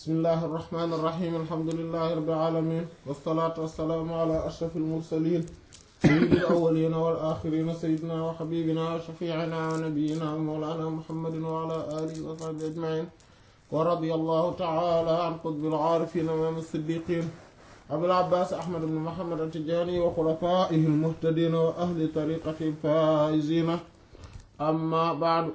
bismillahi irrahmani irrahim alhamdulilahi rabbil alamin wassalaatu wassalaamu ala ashraf almursalin sayyidi alawalina wal axirina sayyidina wa xabibina wa shafiicina wa nabiyina wa mawlana muhammadin wa ala alihi wa sahbihi ajmain wa radiya allahu taala an qutbil aarifin imaam as-siddiqin abil abbaas ahmad ibn muhammad at-tijaani wa xulafaa'ihi al-muhtadiina wa ahli tariqatihi al-faa'iziina amma ba'du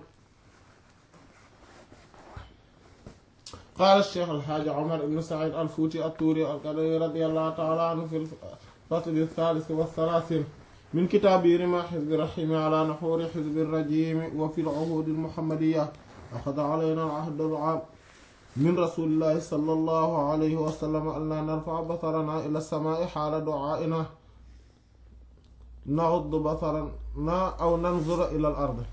qaala sheekh alxaaji omar ibn said alfuuti attuuri alqadari radiallahu taala anhu fi lfasli althaalith walthalaathin min kitaabi rima xizbi raximi ala naxuuri xizbi rajimi wa fi lcuhuudi almuhammadiya axada alayna alahd alcaam min rasulillahi sala allahu alayhi wa sallam an laa narfaca basarana ila alsamaai xaala ducaaina naxudd basarana aw nanzura ila al ard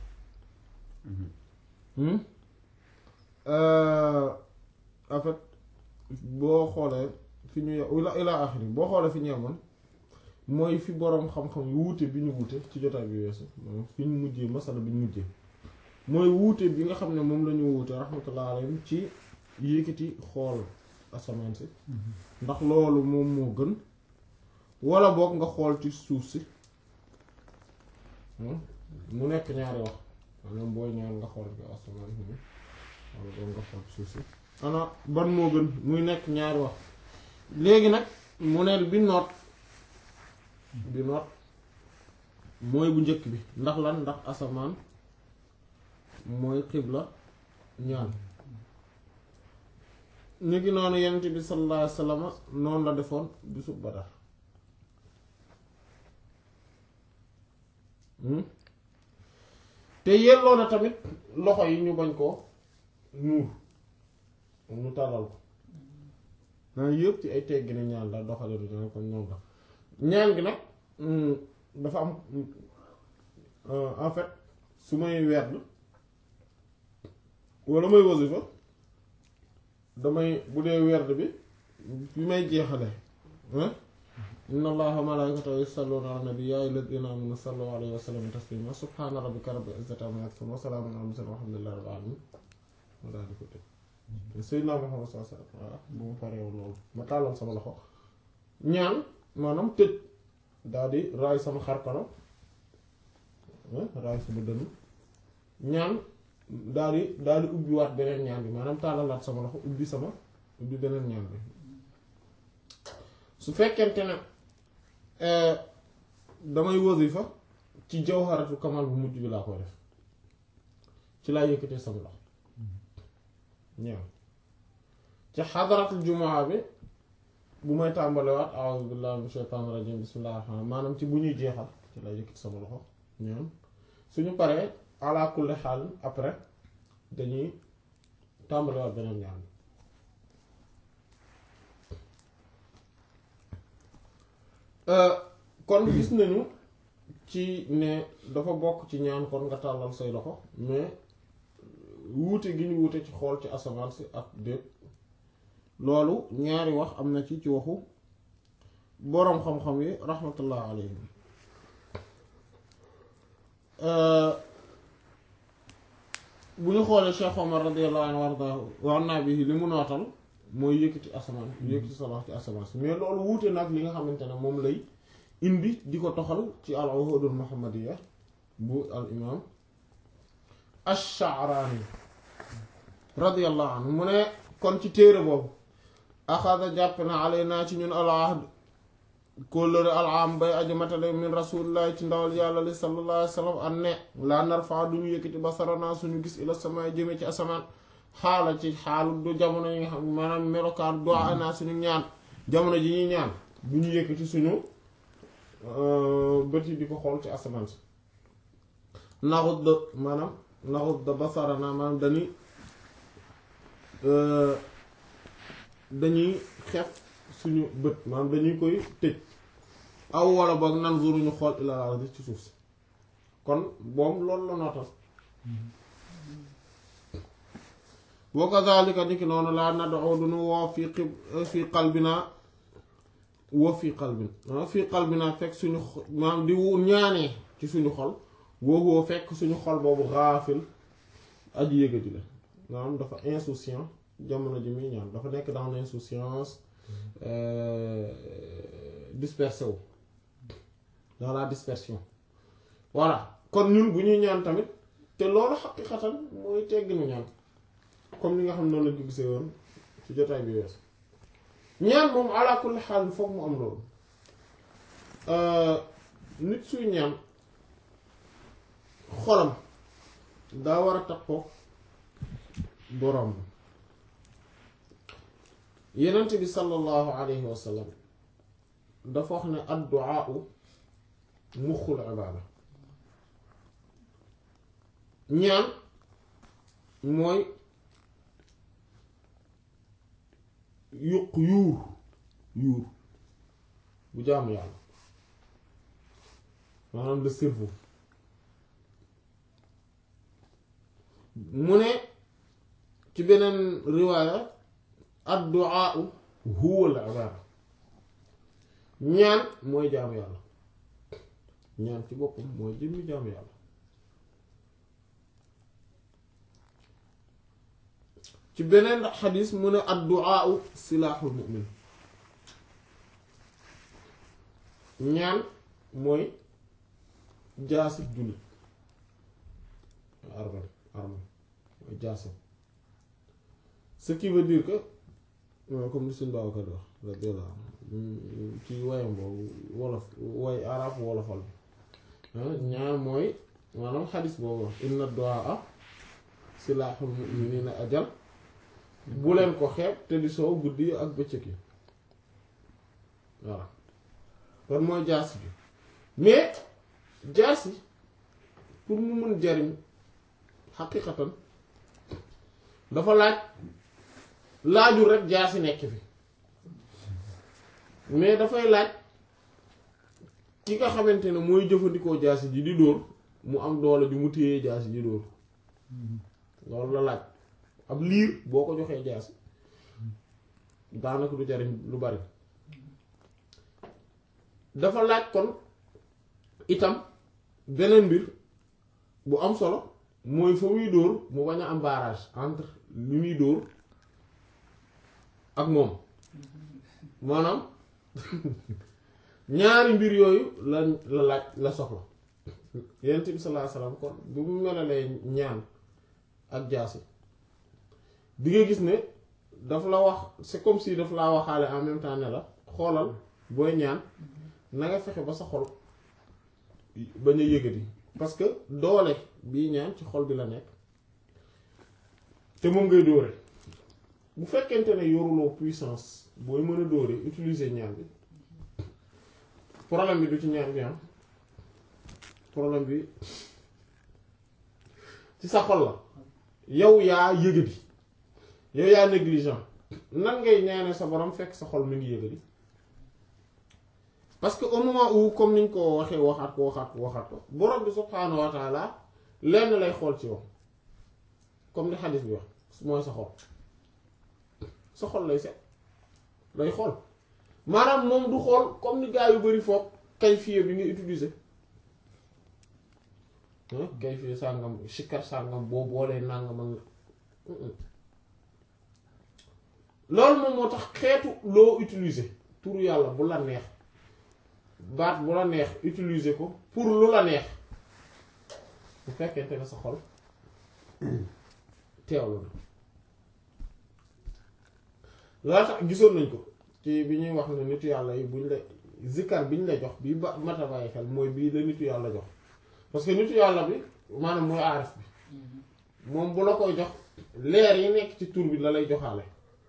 en fait boo xoolee fi ñu ila ila axiri boo xoolee fi ñu yemoon mooy fi boroom xam-xam yu wuute bi ñu wuute ci jotaay bi weesu moom fi ñu mujjee masala bi ñu mujjee mooy wuute bi nga xam ne moom la ñu wuute rahmatullah alayhim ci yékkati xool asamaan si ndax loolu moom moo gën wala boog nga xool ci suuf si mu nekk ñaari wax maanaam booy ñaan nga xool ci asamaan si wala boog nga xool ci suuf si ana ban moo gën muy nekk ñaari wax léegi nag mu ne bi noot bi noot mooy bu njëkk bi ndax lan ndax asamaan mooy xibla ñaan ñu ngi noonu yonent bi sallallahu alayhi wasallam noonu la defoon bisu Badar te yelloo na tamit loxo yi ñu bañ koo muur mu tàllal ko naa yëpp ci ay teggi ne ñaan la doxale du ñaan kon noonu la ñaan gi nag dafa am en fait su may werd wala may wasifa damay bu dee werd bi bi may jeexale inna allaha wa malaikatahu yusalluna ala nabi ya ayyuhalladhina amanu sallu alayhi wa sallimu taslima subhana rabbika rabbil izzati amma yasifun wa salamun ala mursalin walhamdulillahi rabbil alamin ma daal di ko tëj Seydina Muhammad sallallahu alayhi wa sallam bu ma paree woon loolu ma tàllal sama loxo ñaan maanaam tëj daal di raay sama xarkanam raay sama dënn ñaan daal di daal di ubbi waat beneen ñaan bi maanaam tàllalaat sama loxo ubbi sama ubbi beneen ñaan bi su fekkente ne damay wasifa ci jawharatul kamal bu mujj bi laa koy def ci laa yëkkatee sama loxo ñaan ci xadaratul jumaa bi bu may tàmbalewaat a'udhu billahi minash shaytanir rajim bismillahir rahmanir maanaam ci bu ñuy jeexal ci laa yëkkati sama loxo ñaan suñu paree ala kulli xaal après dañuy tàmbalewaat beneen ñaan kon gis nañu ci ne dafa bokk ci ñaan kon nga tàllal say loxo mais wuute gi ñu wuute ci xool ci asamaan si ak déet loolu ñaari wax am na ci ci waxu boroom xam-xam yi rahmatullah alayhim bu ñu xoolee Cheikh Omar radiyallahu anhu wardahu wa anna bihi li mu nootal mooy yëkkati asamaan yëkkati sa loxo ci asamaan si mais loolu wuute nag li nga xamante ne moom lay indi di ko toxal ci al uhudul muhammadiyya bu al imam ash-Sha'rani radiyallahu anhu mu ne kon ci téere boobu axada jàpp na alay naa ci ñun al ahd kóllëre al am bay aju matale min rasulillahi ci ndawal yàlla li sallallahu alayhi wa sallam an ne laa narfa duñu yëkkati basarana suñu gis ila sama jëme ci asamaan xaala ci xaalu du jamono yi nga xam maanaam melokaan do ana suñu ñaan jamono ji ñuy ñaan bu ñu yëkkati suñu bët yi di ko xool ci asamaan si naxut da maanaam naxut da basarana maanaam dañuy dañuy xef suñu bët maanaam dañuy koy tëj aw wala boog nan ñu xool ilal ardi ci suuf si kon boom loolu la nootal wa kazalika niki noonu laa nad'u duñu woo fii xib fii qalbina woo fii qalbin fii qalbina fekk suñu maanaam di ñaanee ci suñu xol woo fekk suñu xol boobu xaafil aji yëgati la maanaam dafa insouciant jamono ji muy ñaan dafa nekk dans l'insouciance dispersé wu dans la dispersion voilà kon ñun bu ñuy ñaan tamit te loolu xaqiqatan mooy tegginu ñaan comme li nga xam noonu lañ ko gisee woon ci jotaay bi wees ñaan moom ala kulli xaal foog mu am loolu nit suy ñaan xolam daa war a takkoo boroom yenent bi sallallahu alayhi wa sallam dafa wax ne addu'a muxul ibaada ñaan mooy yuq yuur yuur bu jaamu yàlla maanaam le cerveau mu ne ci beneen riwaaya addu'a huwa al ibaada ñaan mooy jaamu yàlla ñaan ci boppam mooy jëmmi jaamu yàlla ci beneen xadis mu ne addu'a silaaxul mu'min ñaan mooy jaasi jullit arme arme mooy jaasi ce qui veut dire que comme ni suñ Babacar wax radiyallahu anhu ci wayam boobu wolof way arab wolofal bi ñaan mooy maanaam xadis boobu wax inna du'a silaaxul mu'minina ajal bu leen ko xeeb te di soow guddi ak bëccëg yi voilà kon mooy jaasi bi mais jaasi pour mu mun jariñ xaqiqatan dafa laaj laajul rek jaasi nekk fi mais dafay laaj ki nga xamante ne mooy jëfandikoo jaasi ji di dóor mu am doole ju mu téyee jaasi ji dóor loolu la laaj ab liir boo ko joxee jaasi daanaka du jariñ lu bari dafa laaj kon itam beneen mbir bu am solo mooy fa muy dóor mu bañ a am barrage entre li muy dóor ak moom maanaam ñaari mbir yooyu la la laaj la soxla yonent bi sallallahu alayhi wasallam kon bu mu melalee ñaan ak jaasi di nga gis ne daf la wax c'est comme si daf laa waxaale en même temps ne la xoolal booy ñaan na nga fexe ba sa xol bañ a yëgati parce que doole bii ñaan ci xol bi la nekk te moom ngay dóore bu fekkente ne yoruloo puissance booy mën a dóore utiliser ñaan bi problème bi du ci ñaan bi am problème bi ci sa xol la yow yaa yëgati yow yaa négligent nan ngay ñaane sa borom fekk sa xol mi ngi yëgati parce que au moment où comme niñ ko waxee waxaat ko waxaat ko waxaat ko borom bi subhaanahu wa taala lenn lay xool ci yow comme ni xadis bi wax mooy sa xol sa xol lay set lay xool maanaam moom du xool comme ni gaa yu bari foog kayfiye bi nga utiliser kayfiye sàngam sikkar sàngam boo boolee nàngam ak loolu moom moo tax xeetu loo utiliser turu yàlla bu la neex baat bu la neex utiliser ko pour lu la neex bu fekkente ne sa xol teewlu na loolu tax gisoon nañ ko ci bi ñuy wax ne nitu yàlla yi buñ la zikkar biñ la jox bii ba mata bàyyi xel mooy bii la nitu yàlla jox parce que nitu yàlla bi maanaam mooy aarif bi moom bu la koy jox leer yi nekk ci tur bi la lay joxaale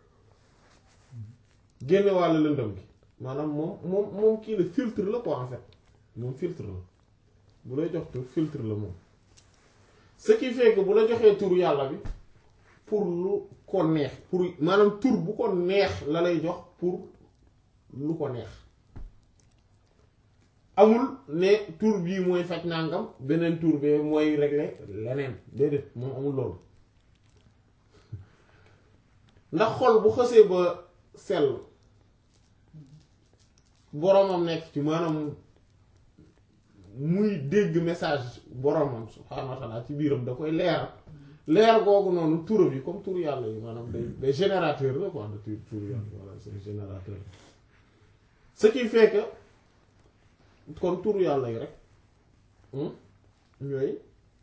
génne wàll lëndëm gi maanaam moom moom moom kii la filtre la quoi en fait moom filtre la bu lay jox tur filtre la moom ce qui fait que bu la joxee tur yàlla bi pour lu ko neex pour maanaam tur bu ko neex la lay jox pour lu ko neex amul ne tur bii mooy faj nangam beneen tur bee mooy régler leneen déedéet moom amul loolu ndax xol bu xësee ba sell boromam nekk ci maanaam muy dégg message boromam subhaanahu wa taala ci biiram da koy leeral leer googu noonu turam yi comme tur yàlla yi maanaam day day générateur la quoi de tur tur yàlla voilà c'est générateur ce qui fait que kon tur yàlla yi rek ñooy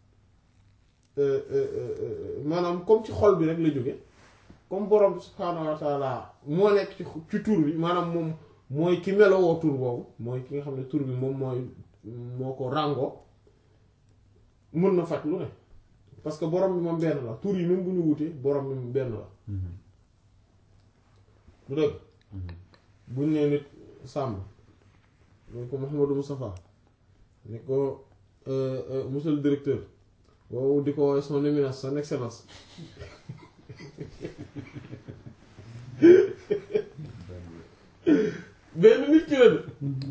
maanaam comme ci xol bi rek la jóge comme borom bi subhaanahu wa taala moo nekk ci ci tur bi maanaam moom mooy ki melowoo tur boobu mooy ki nga xam ne tur bi moom mooy moo ko ràngoo mën na faj lu ne parce que borom bi moom benn la tur yi même bu ñu wutee borom bi moom benn la bu dëgg buñ nee nit sàmm ne ko Mouhamadou Moustapha ne ko monsieur le directeur wow di ko woowee son éminence son excellence benn nit ki la de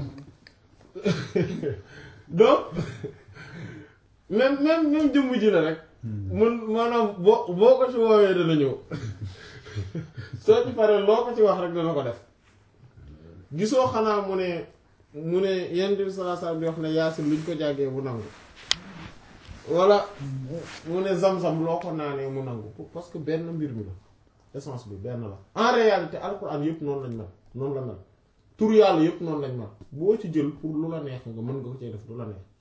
donc même même même jëmm ji la rek mun maanaam boo boo ko ci woowee dana ñëw soo ci paree loo ko ci wax rek dana ko def gisoo xanaa mu ne mu ne yenn bi sallallahu alayhi wasallam di wax ne yaasin luñ ko jàggee mu nangu walla mu ne zam-zam loo ko naanee mu nangu parce que benn mbir mi la essence bi benn la en réalité alxuraan yëpp noonu lañ mel noonu la mel tur yàlla yëpp noonu lañ mel boo ci jël pour lu la neex nga mën nga ko cee def lu la neex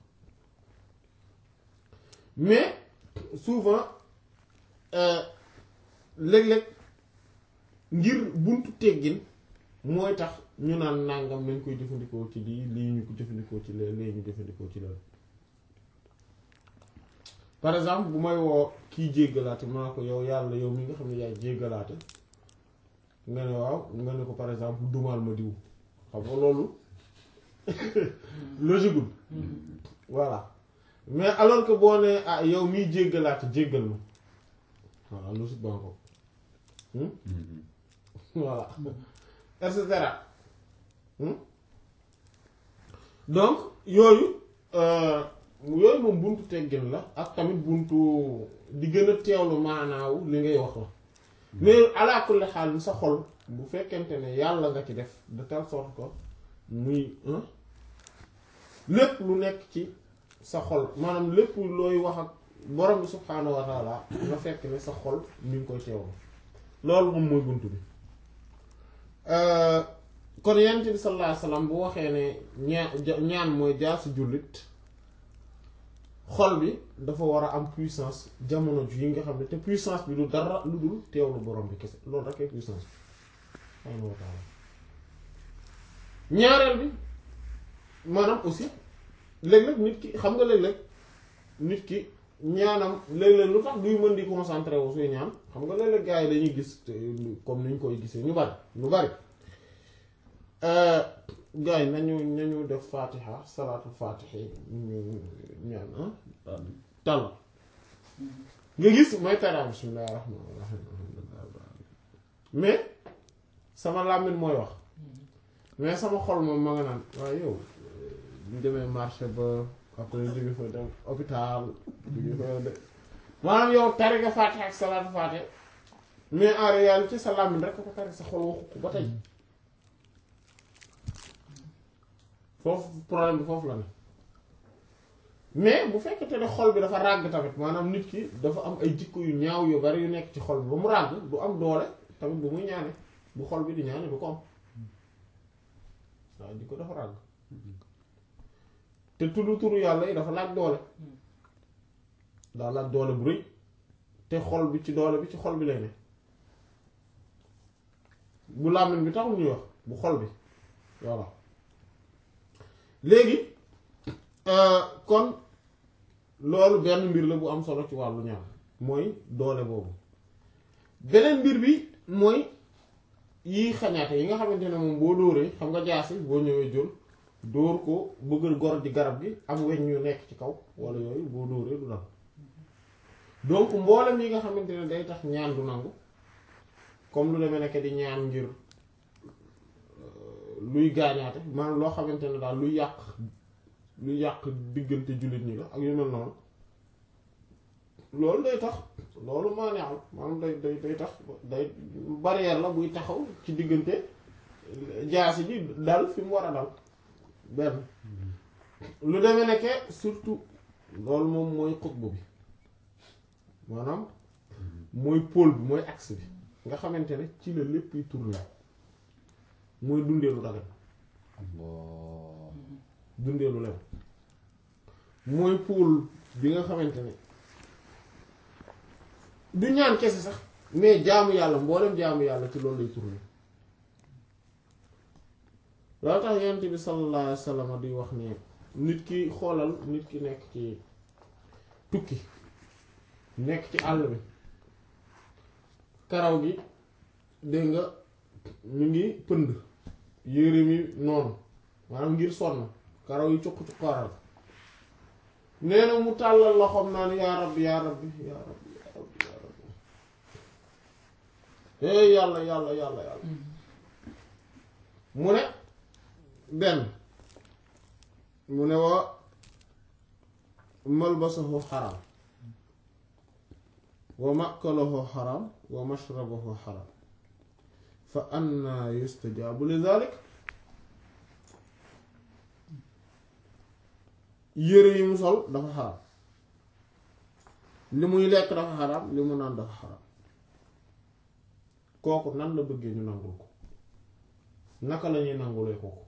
mais souvent léeg-léeg ngir buntu teggin mooy tax ñu naan nàngam nañ koy jëfandikoo ci lii lii ñu ko jëfandikoo ci lee lii ñu jëfandikoo ci lee par exemple bu may woo kii jéggalaate maa ko yow yàlla yow mi nga xam ne yaay jéggalaate nga ne waaw nga ne ko par exemple dumaal ma diw xam nga loolu logique voilà mais alors que boo nee ah yow miy jéggalaate jéggal ma voilà logique baa ko voilà et cetera donc yooyu yooyu moom buntu teggin la ak tamit buntu di gën a teewlu maanaawu li ngay wax la mais ala kulli xaal sa xol bu fekkente ne yàlla nga ci def de telle sorte que muy lépp lu nekk ci sa xol maanaam lépp looy wax ak borom bi subhaanahu wa taala nga fekk ne sa xol mi ngi koy teewlu loolu moom mooy buntu bi kon yonent bi sallallahu alayhi wasallam bu waxee ne ñaan ñaan mooy jaar si jullit xol bi dafa war a am puissance jamono ji yi nga xam ne te puissance bi du dara lu dul teewlu borom bi kese loolu rek ay puissance bi subhaanahu wa taala ñaareel bi maanaam aussi léeg-léeg nit ki xam nga léeg-léeg nit ki ñaanam léeg-léeg lu tax duy mën di concentré wu suy ñaan xam nga léeg-léeg gars yi dañuy gis comme ni ñu koy gisee ñu bari ñu bari gars yi nañu nañu def fatiha salaatu fatiha ñu ñaan ah tal nga gis may tara bismillahir rahmanir rahim mais sama làmmiñ mooy wax mais sama xol moom ma nga naan waaye yow ñu demee marché ba après jóge fa dem hôpital jóge fa de maanaam yow tari nga fatiha ak salaatu fatiha mais en réalité sa làmmiñ rek ko tari sa xol waxu ko ba tey foofu problème bi foofu la ne mais bu fekkete ne xol bi dafa ràgg tamit maanaam nit ki dafa am ay jikko yu ñaaw yu bari yu nekk ci xol bi ba mu ràgg du am doole tamit bu muy ñaane bu xol bi di ñaane du ko am waaw jikko dafa ràgg te tuddu turu yàlla yi dafa laaj doole daa laaj doole bu rëy te xol bi ci doole bi ci xol bi lay ne bu làmmiñ bi taxul ñuy wax bu xol bi voilà léegi kon loolu benn mbir la bu am solo ci wàllu ñaan mooy doole boobu beneen mbir bi mooy yi xañaate yi nga xamante ne moom boo dóoree xam nga jaasi boo ñëwee jël dóor ko bëgg gor di garab gi am weñ ñu nekk ci kaw wala yooyu boo dóoree du dal donc mboolem yi nga xamante ne day tax ñaan du nangu comme lu demee nekk di ñaan ngir luy gaañaate maanaam loo xamante ne daal luy yàq luy yàq diggante jullit ñi la ak yu mel noonu loolu day tax loolu maa neexal maanaam day day day tax day barrière la buy taxaw ci diggante jaasi ji dal fi mu war a dal benn lu demee nekke surtout loolu moom mooy xutbu bi maanaam mooy pôle bi mooy axe bi nga xamante ne ci la lépp yi tourné mooy dundee lu dagan Allah dundee lu lew mooy pôle bi nga xamante ne du ñaan kese sax mais jaamu yàlla mboolem jaamu yàlla ci loolu lay tourné loolu tax yonent bi sallallahu alayhi wa sallam di wax ne nit ki xoolal nit ki nekk ci tukki nekk ci àll bi karaw gi dégg nga mu ngi pënd yére mi noonu maanaam ngir sonn karaw yi cuq cuqaaral nee na mu tàllal loxoom naan yaa rabbi yaa rabbi yaa rabbi yaa rabbi yaa rabbi hey yàlla yàlla yàlla yàlla mu ne benn mu ne wa malbasahu xaram wa makalahu xaram wa mashrabahu xaram fa anna yustajabu li dalik yére yi mu sol dafa xaram li muy lekk dafa xaram li mu naan dafa xaram kooku nan la bëggee ñu nangul ko naka la ñuy nangulee kooku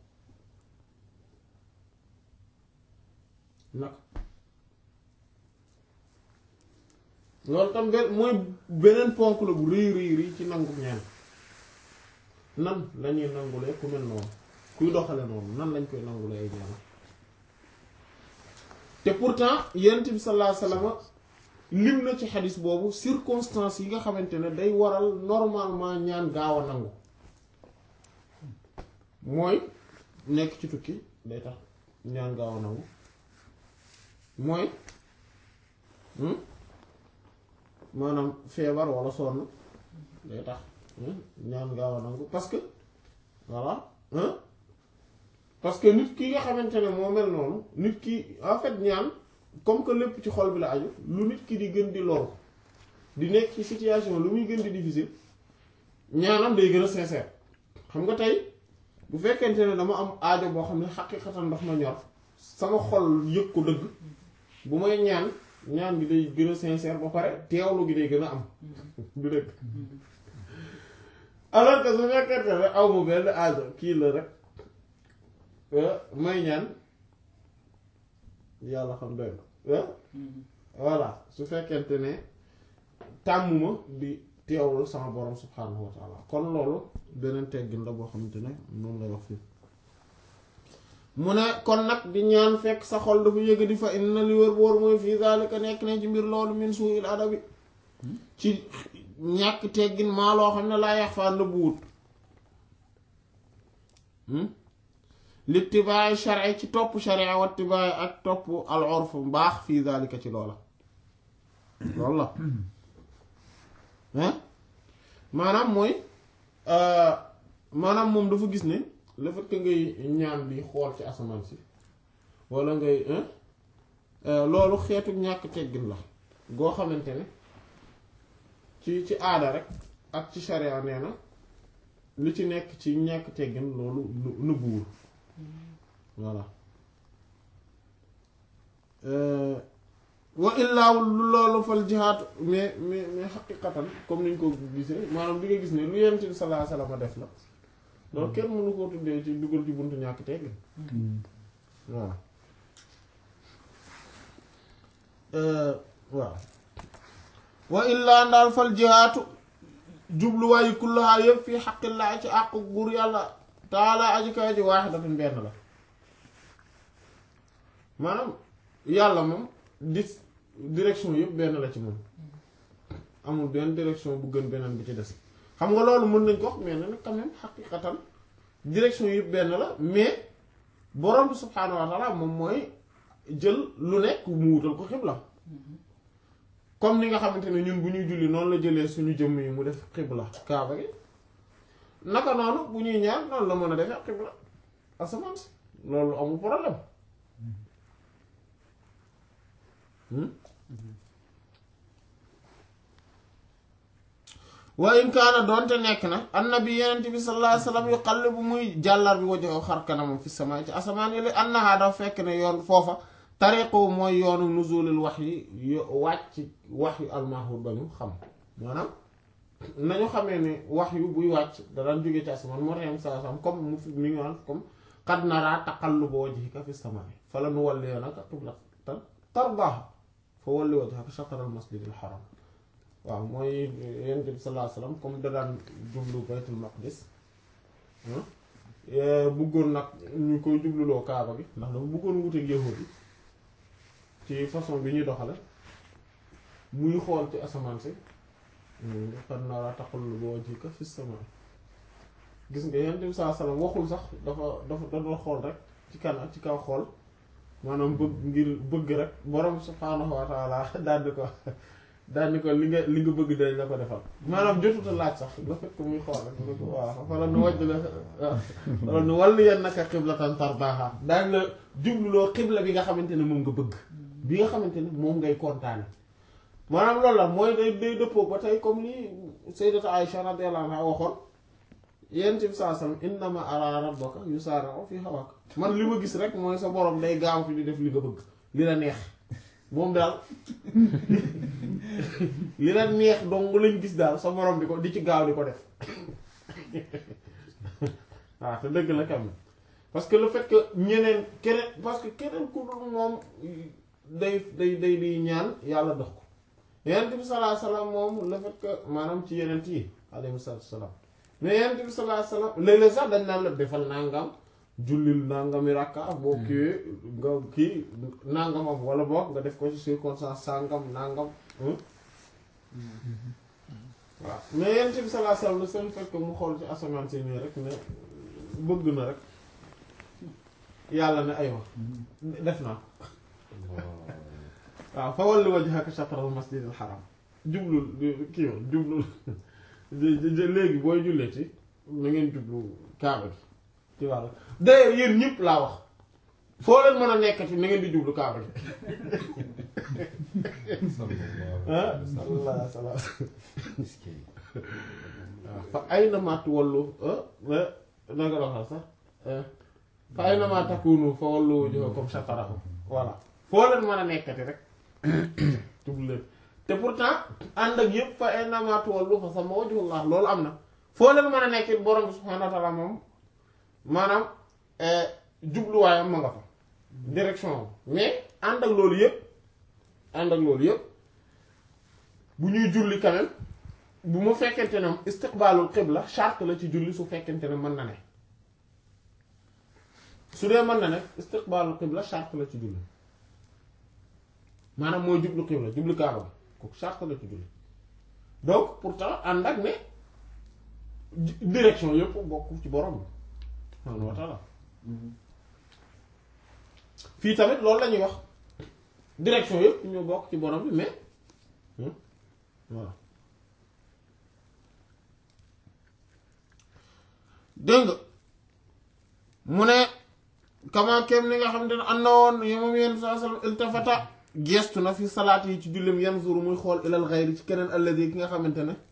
naka loolu tam benn mooy beneen ponk la bu rëy rëy rëy ci nangu ñaan nan lañuy nangulee ku mel noonu kuy doxale noonu nan lañ koy nangulee ay ñaan te pourtant yonent bi sallallahu alayhi wasallam lim na ci xadis boobu circonstances yi nga xamante ne day waral normalement ñaan gaaw a nangu mooy nekk ci tukki day tax ñaan gaaw a nangu mooy maanaam feebar walla sonn day tax ñaan gaaw a nangu parce que voilà parce que nit ki nga xamante ne moo mel noonu nit ki en fait ñaan comme que lépp ci xol bi la aju lu nit ki di gën di loru di nekk ci situation lu muy gën di difficile ñaanam day gën a sincère xam nga tey bu fekkente ne dama am aajo boo xam ne xaqiqatan daf ma ñor sama xol yëg ko dëgg bu may ñaan ñaan gi day gën a sincère ba pare teewlu gi day gën a am du dëgg alors que su fekkente ne aw ma benn aajo kii la rek may ñaan yàlla xam doy na voilà su fekkente ne tàmmuma di teewlu sama borom subhaanahu wa taala kon loolu beneen teggin la boo xamante ne moom lay wax fii mu ne kon nag di ñaan fekk sa xol dafa yëg di fa inna li wër boor mooy fii zalika nekk ne ci mbir loolu min suu'il adabi ci ñàkk teggin maa loo xam ne laa yax faa nëbbuwut littibaay shari ci topp sharia wattibaay ak topp al urf mbaax fii zalika ci loola loolu la hein maanaam mooy maanaam moom dafa gis ne le fait que ngay ñaan di xool ci asamaan si walla ngay loolu xeetu ñàkk teggin la goo xamante ne ci ci aada rek ak ci sharia nee na li ci nekk ci ñàkk teggin loolu nëbbuwul voilà wa illaa lu loolu fal jihaad mais mais mais xaqiqatan comme niñ ko gisee maanaam li nga gis ne lu Yonent bi sallallahu alayhi wasallam def la loolu kenn mënu koo tuddee ci dugal ci buntu ñàkk teggin waaw waaw wa illaa ndaal fal jihaatu jubluwaayu kullahaa yëpp fii xaqillaa ci àqu buur yàlla taala aji kaw ji waaxidatun benn la maanaam yàlla moom di direction yëpp benn la ci moom amul benn direction bu gën beneen bi ci des xam nga loolu mën nañ ko wax mais nag quand même xaqiqatan direction yëpp benn la mais borom bi subhaanahu wa taala moom mooy jël lu nekk mu wutal ko xibla comme ni nga xamante ne ñun bu ñuy julli noonu la jëlee suñu jëmm yi mu def xibla kaaba gi naka noonu bu ñuy ñaan noonu la mën a defee xibla asamaan si loolu amul problème wa in kaana doonte nekk na annabi yenent bi sallallahu alayhi wasallam yu xale bu muy jàllar bi wajoxo xar kanamam fi sama ci asamaan yi la annaha dafa fekk ne yoon foofa tariqu mooy yoonu nuzulil wax yi wàcc wax yu almahud ba ñu xam maanaam nañu xamee ne wax yu buy wàcc da daan jóge ci asamaan moo tax saa sam comme mu fi mi ngi naan comme qad naraa taqalluba wajhika fi samaa'i falanuwalliyannaka qiblatan tardaahaa fa walli wajhaka shatral masjidil haram waaw mooy yonent bi sallallahu alayhi wasallam comme da daan jublu baytul maqdis bëggoon nag ñu koy jubluloo kaaba gi ndax dafa bëggoon wuteeg yahuud yi ci façon bi ñuy doxale muy xool ci asamaan si qad naraa taqalluba wajhika fi samaa'i gis nga yonent bi sallallahu alayhi wasallam waxul sax dafa dafa da doon xool rek ci kanam ci kaw xool maanaam bëgg ngir bëgg rek borom subhaanahu wa taala daal di ko daal di ko li nga li nga bëgg dañ la ko defal maanaam jotut a laaj sax nga fekk muy xool rek nga ko waaw wala nu wàjj la wala nu walliyannaka qiblatan tardaaha daañ la jubluloo xibla bi nga xamante ne moom nga bëgg bi nga xamante ne moom ngay kontaane maanaam loolu la mooy day day dëppoo ba tey comme ni sayyidatu Aïcha radiyallahu anha waxoon yonent bi sallallahu alayhi wasallam innama ara rabbaka yusari'u fi hawaka man li ma gis rek mooy sa borom day gaaw fi di def li nga bëgg li la neex moom daal li la neex dong lañ gis daal sa borom di ko di ci gaaw di ko def waaw te dëgg la kam parce que le fait que ñeneen keneen parce que keneen ku dul moom day day day di ñaan yàlla dox ko yonent bi sallallahu alayhi wasallam moom le fait que maanaam ci yeneen yi alayhi salaam mais yonent bi sallallahu alayhi wasallam léeg-léeg sax dañ naan la defal nangam jullil nangami rakka boo kiiwee nga kii nangamam wala boog nga def ko ci circonstance sangam nangam waaw mais yonent bi sallallahu alayhi wasallam le seul fait que mu xool ci asamaan si nii rek ne bëgg na rek yàlla ne aywa def naa waaw fa walli wajhaka shatral masjidil haram jublul kii woon jublul léegi booy jullee ci na ngeen jublu kaaba gi ci wàll d'ailleurs yéen ñëpp laa wax foo leen mën a nekkati na ngeen di jublu kaaba gi ah sallallahu alayhi wa sallam waaw fa ay na matt wallu na nga doxal sax fa ay na ma takunu fa wallu wujuhakum shatarahu voilà foo leen mën a nekkati rek jublu leen te pourtant ànd ak yëpp fa ay na ma tuwallu fa sama wajhullah loolu am na foo leen mën a nekkit borom bi subhaanahu wa ta'ala moom maanaam jubluwaayam ma nga fa direction mais ànd ak loolu yëpp ànd ak loolu yëpp bu ñuy julli quand même bu mu fekkente ne istiqbaalul qibla charte la ci julli su fekkente ne mën na ne su dee mën na ne istiqbaalul qibla charte la ci julli maanaam mooy jublu qibla jublu kaaba bi kooku charte la ci julli donc pourtant ànd ak ne direction yëpp bokk ci borom bi subhaanahu wa ta'ala fii tamit loolu la ñuy wax direction yëpp ñoo bokk ci borom bi mais voilà dégg nga mu ne kama kem ni nga xam ne am na woon yo moom yenn saa sallam iltafata gestu na fi salaat yi ci jullem yanzuru muy xool ilal xayri ci keneen alladi ki nga xamante ne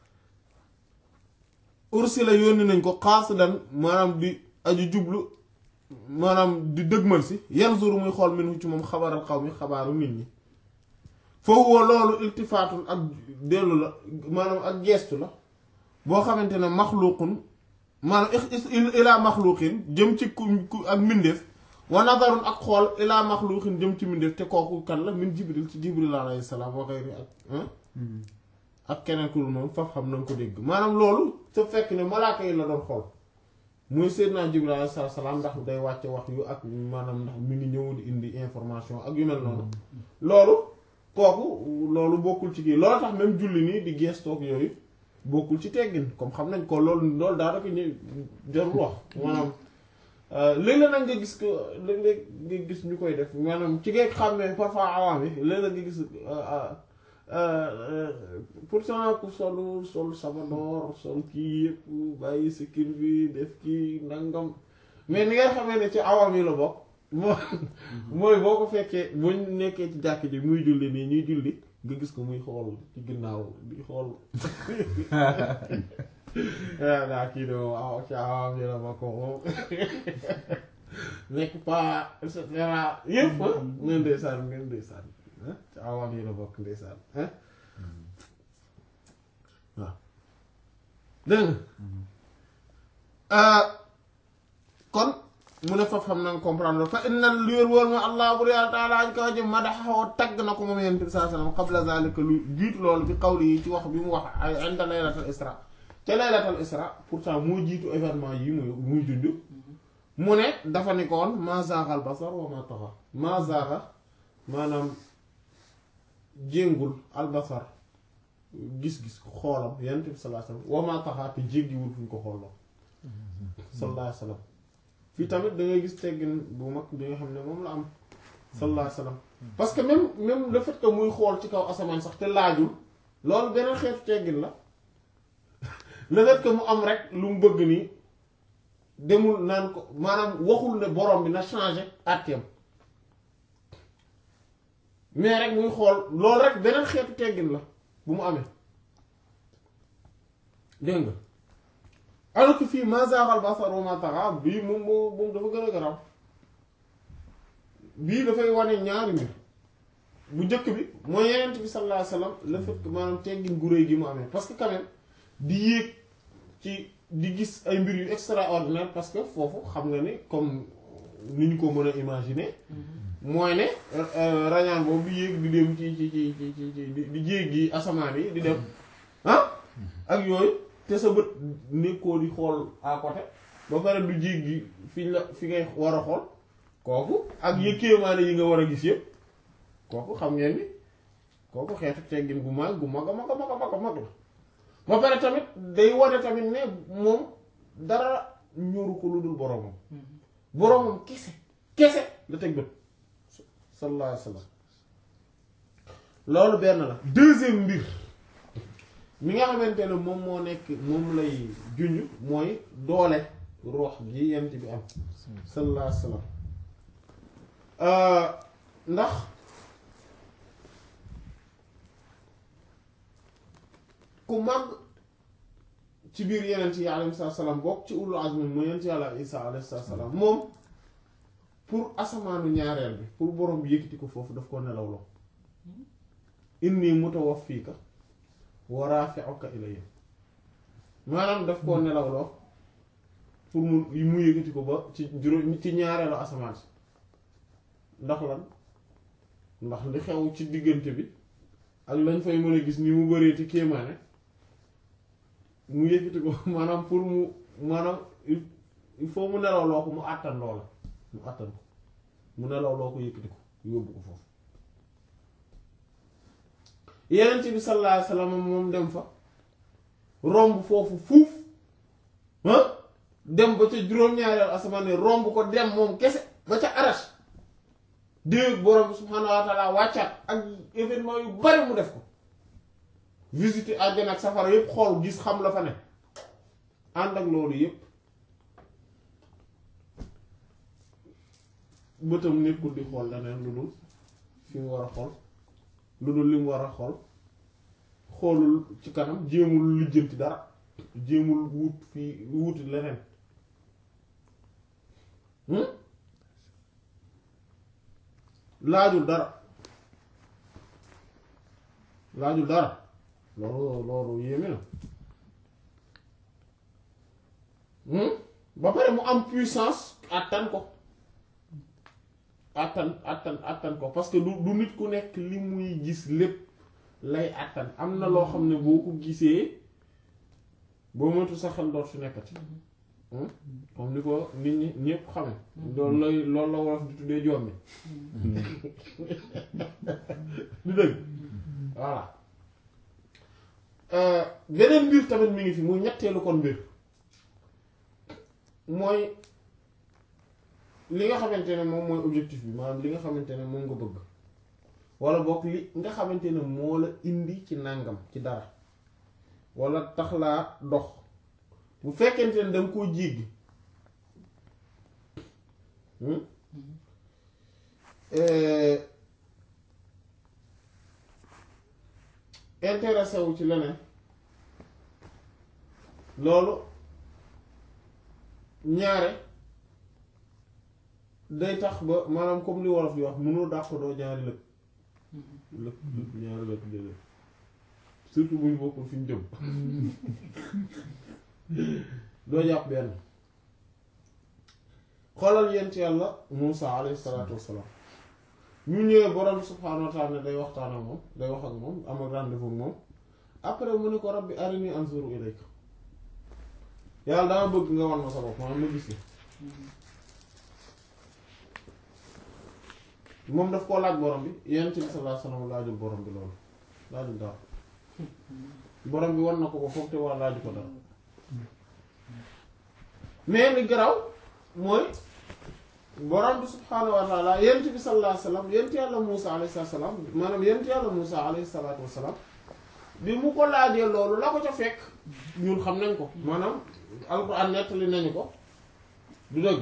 ursila yónni nañ ko xaasidan maanaam di aju jublu maanaam di dëgmal si yanzuru muy xool minhu ci moom xabaral xaw mi xabaaru nit ñi foofu woo loolu iltifaatul ak dellu la maanaam ak gestu la boo xamante ne maxluqun maanaam ilaa maxluqin jëm ci ku ak mbindeef wa nazarun ak xool ilaa maxluqin jëm ci mbindeef te kooku kan la min jibril ci jibril alayhi salaam wa xayri ak ak keneen ku dul moom faf xam na nga ko dégg maanaam loolu te fekk ne malaaka yi la doon xool muy Seydina Jibril alayhi salaam ndax day wàcce wax yu ak maanaam ndax mi ngi ñëw di indi information ak yu mel noonu loolu kooku loolu bokkul ci kii loolu tax même julli nii di gestoog yooyu bokkul ci teggin comme xam nañ ko loolu loolu daanaka ñu jarul wax maanaam léeg-léeg nag nga gis ko léeg-léeg nga gis ñu koy def maanaam ci ngay xàmmee parfois awaam yi léeg-léeg nga gis pourtant ku solu sol sabadoor sol kii yëpp bàyyi sikkin bi def kii nangam mais ni nga xamee ne ci awaam yi la bokk moo mooy boo ko fekkee boo nekkee ci jàkk ji muy julli nii ñuy julli nga gis ko muy xool ci ginnaaw di xool daa kii de moom aw ci awaam yi la bokk moom nekk pas et cetera yëpp ngeen ndeysaan ngeen ndeysaan ci awaam yi la bokk ndeysaan dégg nga kon mu ne foofu xam nañ comprendre fa inna lu wér wóor ma allah bur yàlla taala aj kaw jëm madaxoo tagg na ko moom yonent bi saa sallam qabla zalika lu jiitu loolu bi qawli yi ci wax bi mu wax ay inda laylatal isra ca laylatal isra pourtant moo jiitu événement yi muy muy dund mu ne dafa ni ko woon ma zaaxal basar wa ma taxa ma zaaxa maanaam jéngul albasar gis-gis xoolam yonent bi sallallahu alayhi wasallam wa ma taxa te jéggiwul fu ñu ko xooloo sallallahu alayhi wasallam fii tamit da ngay gis teggin bu mag bi nga xam ne moom la am sallallahu alayhi wasallam parce que même même le fait que muy xool ci kaw asamaan sax te laajul loolu beneen xeetu teggin la le fait que mu am rek lu mu bëgg nii demul naan ko maanaam waxul ne borom bi na changé àtteem mais rek muy xool loolu rek beneen xeetu teggin la bu mu amee dégg nga alors que fii ma zaaxal basar wa ma taxa bii moom moo moom dafa gën a garaw bii dafay wane ñaari mbir bu njëkk bi mooy yenent bi sallallahu alayhi wasallam le fait que maanaam teggin gu réy gi mu amee parce que quand même di yéeg ci di gis ay mbir yu extraordinaire parce que foofu xam nga ni comme ni ñu ko mën a imaginer mooy ne rañaan boobu di yéeg di dem ci ci ci ci ci di jéggi asamaan yi di dem ah ak yooyu te sa bët nekkoo di xool à côté ba pare du jéggi fi la fi ngay war a xool kooku ak yëkkeemaane yi nga war a gis yëpp kooku xam ngeen ni kooku xeetu teggin gu mag gu mag a mag a mag a mag a mag la ba pare tamit day wane tamit ne moom dara ñoru ko lu dul boromam boromam kese kese la teg bët sallallahu alayhi wa sallam loolu benn la deuxième mbir mi nga xamante ne moom moo nekk moom lay junj mooy doole roox gi yent bi am sallallahu alayhi wa sallam ndax ku màgg ci biir yenent yi alayhi salaam bokk ci ulul azmi mu yent yàlla isa alayhi salaam moom pour asamaanu ñaareel bi pour borom bi yëkkati ko foofu daf ko nelawloo inni mutawaffiika wa rafi'uka ilayya maanaam daf koo nelawloo pour mu mu yëkkati ko ba ci juróom ci ñaareelu asamaan si ndax lan ndax li xew ci diggante bi ak lañ fay mën a gis ni mu bëree ci kéemaane mu yëkkati ko maanaam pour mu maanaam il faut mu nelawloo ko mu àttan loola mu àttan ko mu nelawloo ko yëkkati ko yóbbu ko foofu yeneen bi sallallahu alayhi wasallam moom dem fa romb foofu fuuf dem ba ca juróom-ñaareel asamaan ne romb ko dem moom kese ba ca arash dégg borom bi subhaanahu wa taala wàccaat ak événement yu bari mu def ko visiter àjjana ak safara yépp xool gis xam la fa ne ànd ak loolu yépp bëtam nekkul di xool leneen lu dul fi mu war a xool lu dul li mu war a xool xoolul ci kanam jéemul lijjanti dara jéemul wut fii wuti leneen laajul dara laajul dara loolu loolu yéeme na ba pare mu am puissance àttan ko àttan àttan àttan ko parce que du du nit ku nekk li muy gis lépp lay àttan am na loo xam ne boo ko gisee boo moytu sa xel doot fi nekkati comme ni ko nit ñi ñépp xame loolu lay loolu la wolof di tuddee jommi du dëgg voilà beneen mbir tamit mi ngi fi muy ñetteelu kon mbir mooy li nga xamante ne moom mooy objectif bi maanaam li nga xamante ne moom nga bëgg wala boog li nga xamante ne moo la indi ci nàngam ci dara wala tax laa dox bu fekkente ne danga koo jéggi intéressé wu ci leneen loolu ñaare day tax ba maanaam comme li wolof di wax mënoo dàq doo ñaari lëg lëg ñaari lëg lëg surtout buñ bokkul fi ñu jëm doo jàpp benn xoolal yent yàlla Muusa alayhi salaatu wassalaam ñu ñëwee borom subhaanahu wa ta'ala ne day waxtaan ak moom day wax ak moom am ak rendez-vous ak moom après mu ne ko rabbi arini anzuru ilayka yàlla dama bëgg nga wan ma sa bopp maanaam ma gis la moom daf koo laaj borom bi yent bi sallallahu alayhi wasallam laajul borom bi loolu laajul dara borom bi wan na ko ko foog te war laaju ko dara mais li garaw mooy borom bi subhaanahu wa taala yent bi sallallahu alayhi wasallam yent yàlla Muusa alayhi salaam maanaam yent yàlla Muusa alayhi salaatu wasalaam bi mu ko laajee loolu la ko ca fekk ñun xam nañ ko maanaam alxuraan nettali nañu ko du dëgg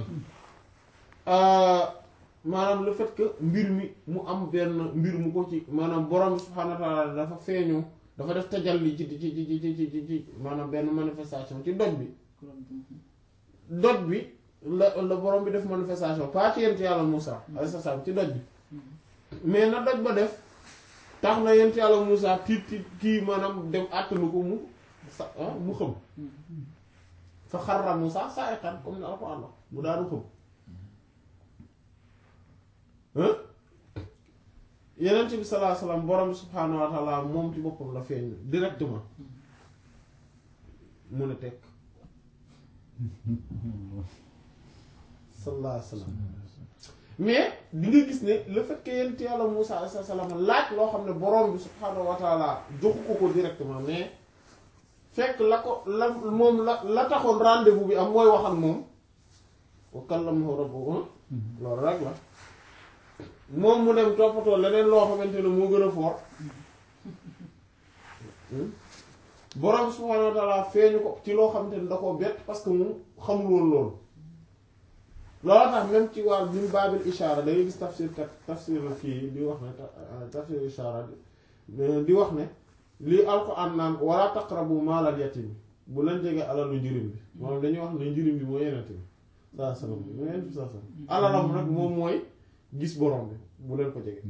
maanaam le fait que mbir mi mu am benn mbir mu ko ci maanaam borom bi subhaanahu wa taala dafa feeñu dafa def tajalli ci ci ci ci ci ci ci maanaam benn manifestation ci doj bi doj bi la la borom bi def manifestation pas ci yent yàlla Moussa alayhi salaam ci doj bi mais na doj ba def tax na yent yàlla Moussa tiit tiit kii maanaam dem àttalu ko mu sa mu xëm fa xarra Moussa sa'iqan comme ni Alxuraan wax mu daanu xëm yenent bi sallallahu alayhi wasallam borom bi subhaanahu wa ta'ala moom ci boppam la feeñ directement mu ne tekk sallallahu alayhi wasallam mais di nga gis ne le fait que yenent yàlla Muusaa alayhi salaam laaj loo xam ne borom bi subhaanahu wa ta'ala joxu ko ko directement mais fekk la ko la moom la la taxoon rendez-vous bi am mooy wax ak moom wa kallamahu rabbuhu loolu rek la moom mu dem toppatoo leneen loo xamante ne moo gën a fort borom subhaanahu wa ta'ala feeñu ko ci loo xamante ne da koo bett parce que mu xamul woon loolu loolu tax même ci wàll min baabil ishaara da ngay gis tafsir kat tafsir fii di wax ne tafsir ishaara di wax ne lii alxuraan naan wala taqrabu maalal yatim bu leen jege alalu njirim bi moom dañuy wax ne njirim bi mooy yenente bi saa salaam mooy yenente bi saa salaam alalam rek moom mooy gis borom bi bu leen ko jege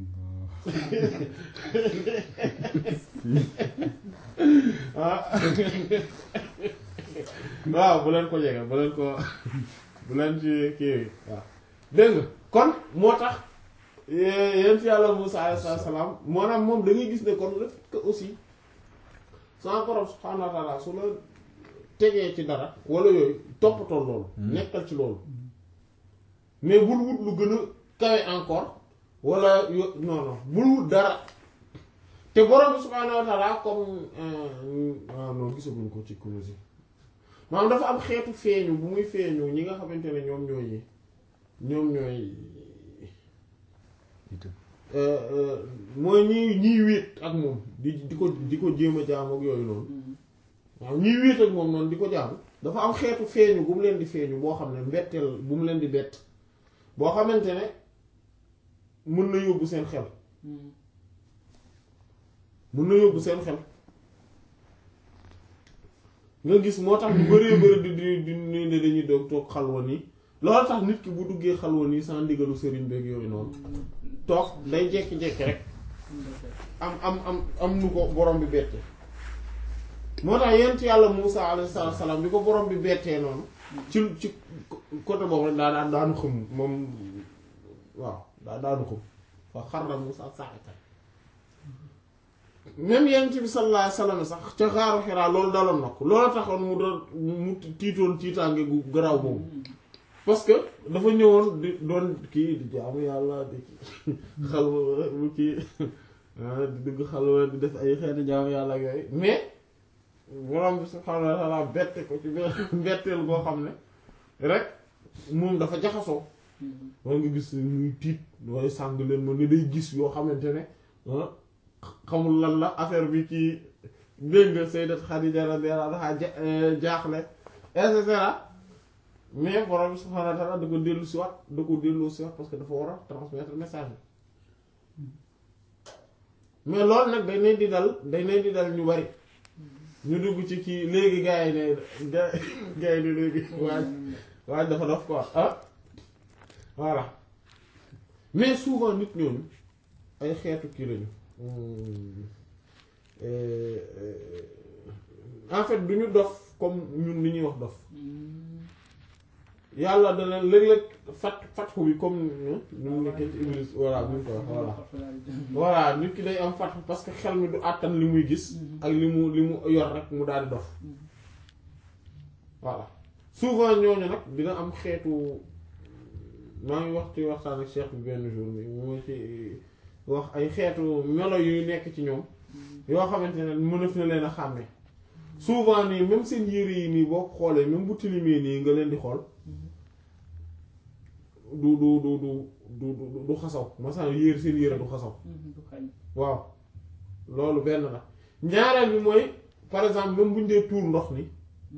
waaw bu leen ko jege bu leen ko bu leen ci kii waaw dégg nga kon moo tax yent yàlla Musaa alayhi salaam maanaam moom da ngay gis ne kon le fait que aussi sama borom subhaanahu wa ta'ala su la tegee ci dara wala yooyu toppatoo loolu nekkal ci loolu mais bul wut lu gën a kawe encore wala yo non non bul wut dara te borom bi subhaanahu wa ta'ala comme waaw non gisaguñ ko ci Kunûz maanaam dafa am xeetu feeñu bu muy feeñu ñi nga xamante ne ñoom ñooy ñoom ñooy mooy ñi ñiy wéet ak moom di di ko di ko jéem a jaam ak yooyu noonu waaw ñiy wéet ak moom noonu di ko jaam dafa am xeetu feeñu bu mu leen di feeñu boo xam ne mbetteel bu mu leen di bett boo xamante ne mën na yóbbu seen xel mën na yóbbu seen xel nga gis moo tax ñu bëree bëri di di di ni ne dañuy doog toog xalwa nii loolu tax nit ki bu duggee xalwa nii sans ndigalu sëriñ beeg yooyu noonu toog day jekki-jekki rek am am am am nu ko borom bi bette moo tax yent yàlla Muusaa alayhi salaam bi ko borom bi bettee noonu ci ci côté boobu rek daa daan daanu xam moom waaw daa daanu xam fa xarra Muusaa sa'iqan même yent bi sallallahu alayhi wasallam sax ca xaaru Hiraa loolu daloon na ko loolu taxoon mu doon mu tiitoon tiitaange gu garaaw boobu parce que dafa ñëwoon di doon kii di jaamu yàlla di xalwa mu kii di dugg xalwa di def ay xeeti jaamu yàlla ak yooyu mais borom bi subhaanahu wa ta'ala bette ko ci mbetteel boo xam ne rek moom dafa jaxasoo war nga gis muy tiit waaye sàng leen ma ne day gis yoo xamante ne xamul lan la affaire bi ci dégg nga Sayyidat Khadija radiyallahu anha jaaxle et cetera mais borom bi subhaanahu wa ta'ala da ko dellu si waat da ko dellu si waat parce que dafa war a transmettre message mais loolu nag day leen di dal day leen di dal ñu bari ñu dugg ci kii léegi gars yi ne ga gars yi ne léegi waaj waaj dafa dof quoi ah voilà mais souvent nit ñooñu ay xeetu kii lañu euh, en fait du ñu dof comme ñun li ñuy wax dof yàlla dana léeg-léeg fat fatxu bi comme nu mu nekkee ci Iblis voilà bu ñu ko wax voilà voilà nit ki day am fatxu parce que xel mi du àttan li muy gis ak li mu li mu yor rek mu daal di dof voilà souvent ñooñu nag dina am xeetu maa ngi wax ci waxtaan ak cheikh bi benn jour bi mu ci wax ay xeetu melo yuy nekk ci ñoom yoo xamante ne mënaf na leen a xàmmee souvent nii même seen yére yi nii boo ko xoolee même bu tilimee nii nga leen di xool du du du du du du du xasaw masan yére seen yére du xasaw du xañ waaw loolu benn la ñaareel bi mooy par exemple même bu ñu dee tuur ndox ni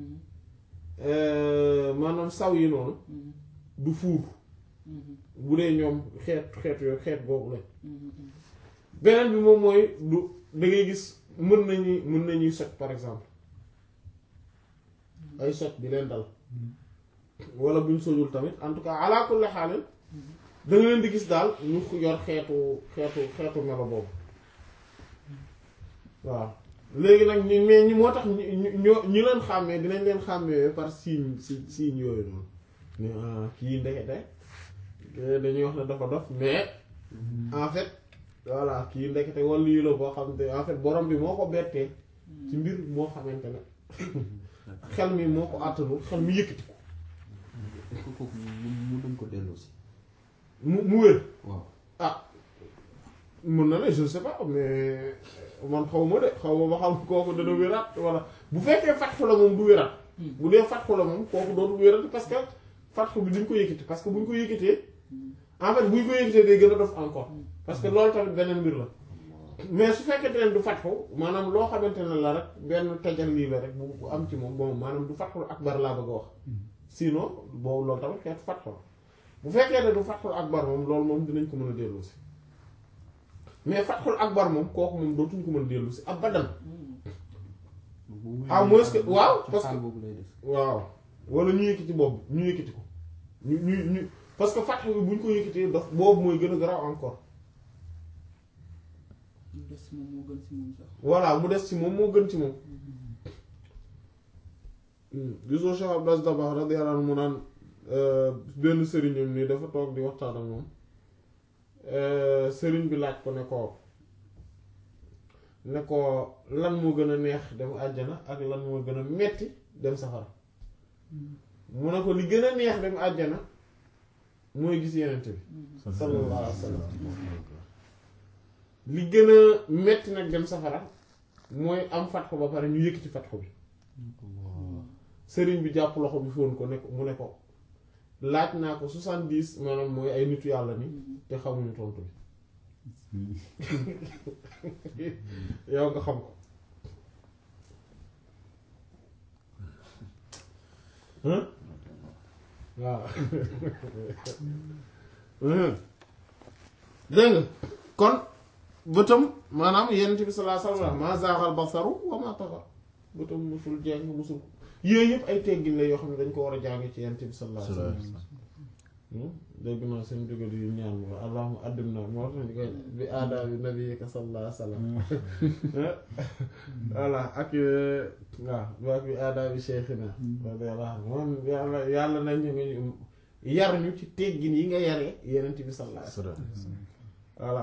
euh, maanaam saw yi noonu du fuur bu dee ñoom xeet xeet yooyu xeet boobu la beneen bi moom mooy du da ngay gis mën nañuy mën nañuy soj par exemple ay soj di leen dal wala buñ sojul tamit en tout cas ala kulli xaalin da nga leen di gis daal ñu yor xeetu xeetu xeetu melo boobu waaw léegi nag ñi mais ñi moo tax ñi ñoo ñi leen xàmmee dinañ leen xàmmee par signe si signe yooyu noonu ne ah kii ndekete dañuy wax ne dafa dof mais en fait voilà kii ndekete wala lii la boo xam te en fait borom bi moo ko bettee ci mbir moo xamante ne xel mi moo ko àttanul xel mi yëkkati ko est-ce que kooku mu mu dañ ko delloo si mu mu wér waaw ah mën na ne je sais pas mais man xaw ma de xaw ma ba xam kooku dana wéraat wala bu fekkee fatxu la moom du wéraat bu dee fatxu la moom kooku dootul wéraat parce que fatxu bi duñ ko yëkkati parce que buñ ko yëkkatee en fait buñ ko yëkkatee day gën a dof encore parce que loolu tamit beneen mbir la mais su fekkente ne du fatxu maanaam loo xamante ne la rek benn tajal lii la rek bu bu am ci moom bon maanaam du fatxul akbar laa bëgg a wax sinon boobu loolu tamit xeetu fatxu la bu fekkee ne du fatxul akbar moom loolu moom dinañ ko mën a dellu si mais fatxul akbar moom kooku moom dootuñ ko mën a dellu si abadan Ah, moins que- waaw, parce que- xaal boobu lay def waaw wala ñu yëkkati boobu ñu yëkkati ko ñu ñu ñu parce que fatxu bi bu ñu ko yëkkatee dof boobu mooy gën a garaaw encore lu des si moom moo gën si moom sax voilà mu des ci moom moo gën ci moom gisoo Cheikh Abdou Aziz Dabakh radiyallahu anhu mu naan benn sëriñam nii dafa toog di waxtaan ak moom sëriñ bi laaj ko ne ko ne ko lan moo gën a neex dem àjjana ak lan moo gën a metti dem safara mu ne ko li gën a neex dem àjjana mooy gis yenent bi sallallahu alayhi wa sallam li gën a metti nag dem safara mooy am fatxu ba pare ñu yëkkati fatxu bi sëriñ bi jàpp loxo bi fóon ko ne ko mu ne ko laaj naa ko soixante-dix maanaam mooy ay nitu yàlla ni te xamuñu tontu bi yow nga xam ko hein waaw hein dégg nga kon bëtam maanaam yenent bi sallallahu alayhi wasallam ma zaaxal basaru wa ma taxa bëtam musul jeng musul yooyu yëpp ay teggin la yoo xam ne dañ ko war a jàng ci yenent bi sallallahu alayhi wasallam dégg naa seen jóge di ñaan mo allahumma addim na moo tax ñu koy bi aadaabi nabiyika sallallahu alayhi wasallam voilà ak waaw baak bi aadaabi cheikhina radiyallahu anhu moom yàlla yàlla nañ ñu yar ñu ci teggin yi nga yaree yenent bi sallallahu alayhi wasallam voilà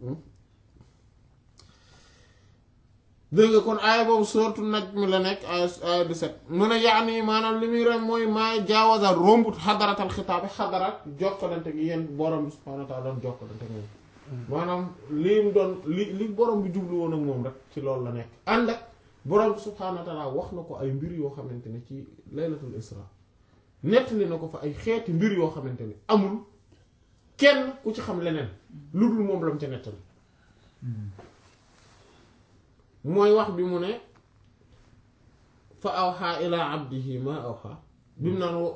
dégg nga kon aaya boobu soortu naj mi la nekk aaya aaya 17 mu ne yaani maanaam li muy rek mooy maa jaawaza rombut xadaratal xitaabi xadarat jokkalante gi yéen borom bi subhaanahu wa taala doon jokkalante moom maanaam li mu doon li li borom bi jublu woon ak moom rek ci loolu la nekk ànd ak borom bi subhaanahu wa taala wax na ko ay mbir yoo xamante ne ci laylatul isra nettali na ko fa ay xeeti mbir yoo xamante ne amul kenn ku ci xam leneen lu dul moom la mu ca nettali mooy wax bi mu ne fa awxaa ilaa abdihi ma awxaa bi mu naan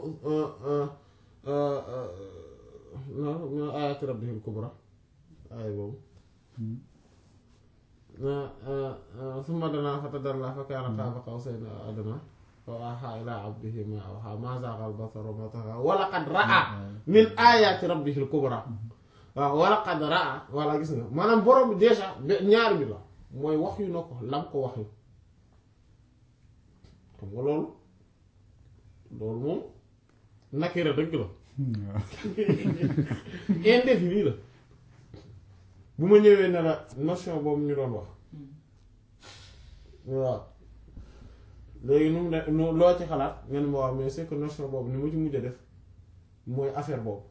min ayaati rabbihil kubra aaya boobu summa danaa fatadallaa fa kaana qaaba qawsayni aw adnaa fa awxaa ilaa abdihi ma awxaa maa zaagal basaru ma taxaa wa laqad raa min ayaati rabbihil kubra waaw wa laqad raa walla gis nga maanaam borom bi déjà ñaar bi la mooy wax yu na ko lam ko wax yu xam nga loolu loolu moom nakira dëgg la indéfini la bu ma ñëwee ne la notion boobu ñu doon wax waaw léegi nu mu ne nu loo ci xalaat nga ne ma waaw mais c'est que notion boobu ni ma ci mujj a def mooy affaire boobu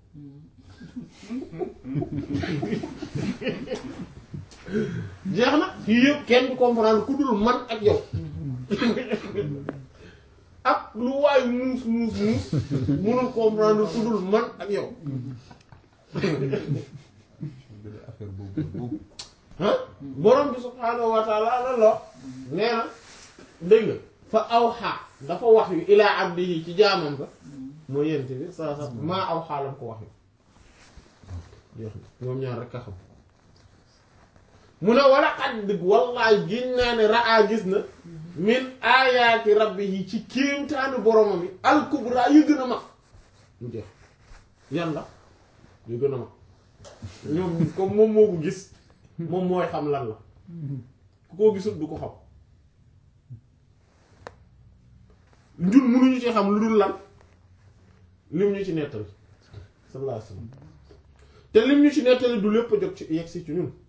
jeex na fii yëpp kenn du comprendre ku dul man ak yow ak lu waay muus muus muus mënul comprendre ku dul man ak yow benn affaire boobu boobu ah borom bi subhaanahu wa taala la lo nee na dégg nga fa awxa dafa wax yu ilaa abdihi ci jaamam ba mooy yent bi saa saa maa aw xaalam ko wax yu jeex na ñoom ñaar rek a xam mu ne wala xat dëgg wallaay giñ naa ne raa gis na min aayaati rabbihi ci kéemtaani boromam yi alkubra yu gën a mag mu jeex yan la yu gën a mag ñoom comme moom moo ko gis moom mooy xam lan la ku ko gisul du ko xam ñun mënuñu ci xam lu dul lan lim ñu ci nettali sallallahu alayhi wasallam te lim ñu ci nettali du lépp a jot ci yegg si ci ñun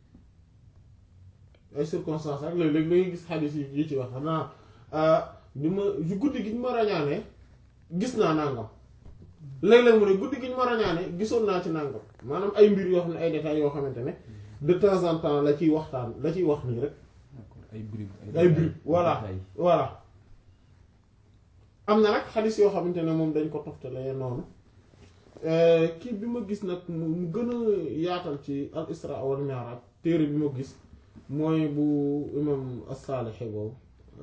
ay circonstances rek léeg-léeg da ngay gis xadis yi yi ci wax xanaa bi ma yu guddi gi ñu ma rañaane gis naa nangam léeg-léeg mu ne guddi gi ñu ma rañaane gisoon naa ci nangam maanaam ay mbir yoo xam ne ay détails yoo xamante ne de temps en temps la ciy waxtaan la ciy wax nii rek d'accord ay bribes ay bribes voilà détails. voilà am na nag xadis yoo xamante ne moom dañ ko toftale noonu kii bi ma gis nag mu mu gën a yaatal ci al isra wal mi'raj téere bi ma gis mooy bu imam as-Saalixi boobu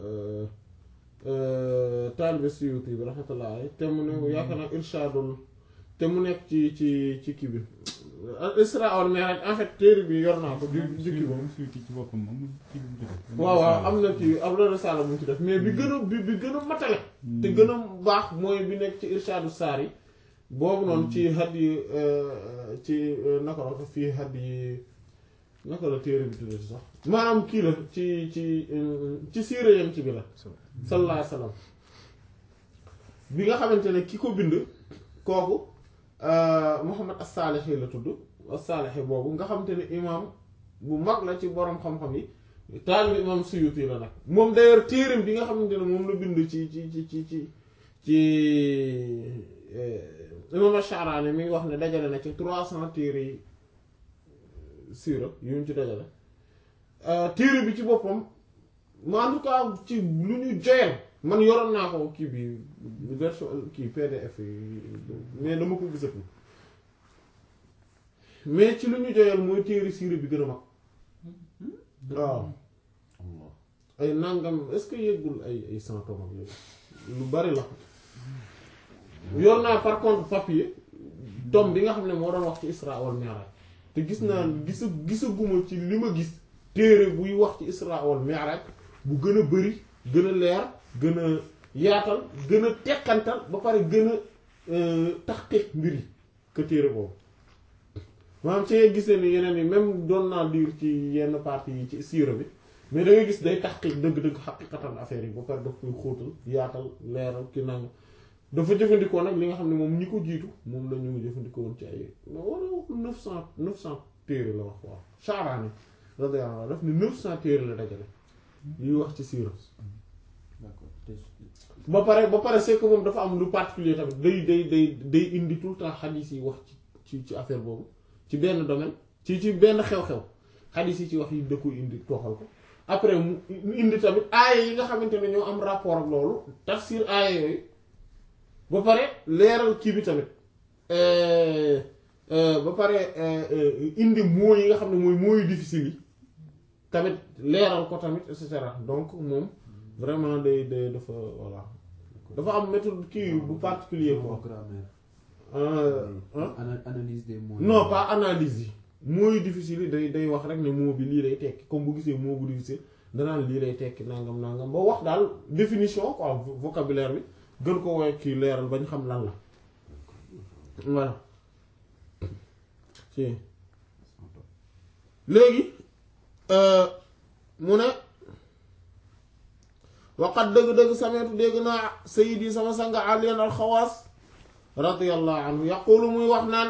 taalibe Suyuti bi rahmatullah alayhi te mu ne yaakaar naa irshaadul te mu nekk ci ci ci kii bi al isra wal mi'raj en fait téere bi yor naa ko ju jukki boobu suyti ci boppam moom ci lu mu ci def. waaw waaw am na ci am na risaala bu mu ci def mais bi gën a bi bi gën a matale te gën a baax mooy bi nekk ci irshaadu saar yi boobu noonu ci had yi ci naka la ko fii had yi naka la téere bi tuddati sax maanaam kii la ci ci ci siira yam ci bi la sallallahu alayhi wasallam bi nga xamante ne ki ko bind kooku Muhammad as-Saalixi la tudd as-Saalixi boobu nga xamante ne imaam bu mag la ci borom xam-xam yi taalibu imaam Suyuti la nag moom d'ailleurs téereem bi nga xamante ne moom la bind ci ci ci ci ci ci imaam Ash-Sha'rani mi ngi wax ne dajale na ci trois cent téere yi siira yu ñu ci dajale téere bi ci boppam ma en tout cas ci lu ñu joyal man yoroon naa ko kii bi version kii PDF yi mais dama ko gisatu mais ci lu ñu joyal mooy téere siira bi gën a mag waaw Allah ay nangam est-ce que yëggul ay ay cent tomes ak yooyu lu bari la yor naa par contre papier tome bi nga xam ne moo doon wax ci Isra wal Mi'raj te gis naa gisa gisaguma ci li ma gis téere buy wax ci Isra wal Mi'raj bu gën a bari gën a leer gën a yaatal gën a tekkantal ba pare gën a taxqiq mbir yi que téere boobu maanaam ci ngay gisee ni yeneen yi même doon naa lire ci yenn parties yi ci siira bi mais da ngay gis day taxqiq dëgg-dëgg xaqiqatan affaire yi ba pare daf koy xóotal yaatal leeral ki nanga dafa jëfandikoo nag li nga xam ne moom ñi ko jiitu moom la ñu jëfandikoo woon ci ay wala neuf cent neuf cent téere la wax waaw Sha'rani radiyallahu anhu daf ne neuf cent téere la dajale yuy wax ci siira d'accord te ba pare ba pare c'est que moom dafa am lu particulier tamit day day day day indi tout le temps xadiis yi wax ci ci ci affaire boobu ci benn domaine ci ci benn xew-xew xadiis yi ci wax yi da koy indi toxal ko après mu indi tamit aaya yi nga xamante ne ñoo am rapport ak loolu tafsir aaya yooyu ba pare leeral kii bi tamit ba pare indi moo yi nga xam ne mooy mooyu difficile yi tamit leeral ko tamit et cetera donc moom vraiment day day dafa voilà dafa am méthode kii bu particulier quoi grammaire Euh, hein? Ana- analyse des mots non pas analyse yi mooy difficile yi day day wax rek ne mot bi lii lay tekki comme bu gisee mot bu difficile danaan lii lay tekki nangam nangam ba wax daal définition quoi vo- vocabulaire bi gën ko woy kii leeral bañ xam lan la voilà ci léegi euh, mu ne waqat dëgg-dëgg sameetu dégg naa sayidi sama sanga aliyan alxawaas radiyallahu anhu yaqulu muy wax naan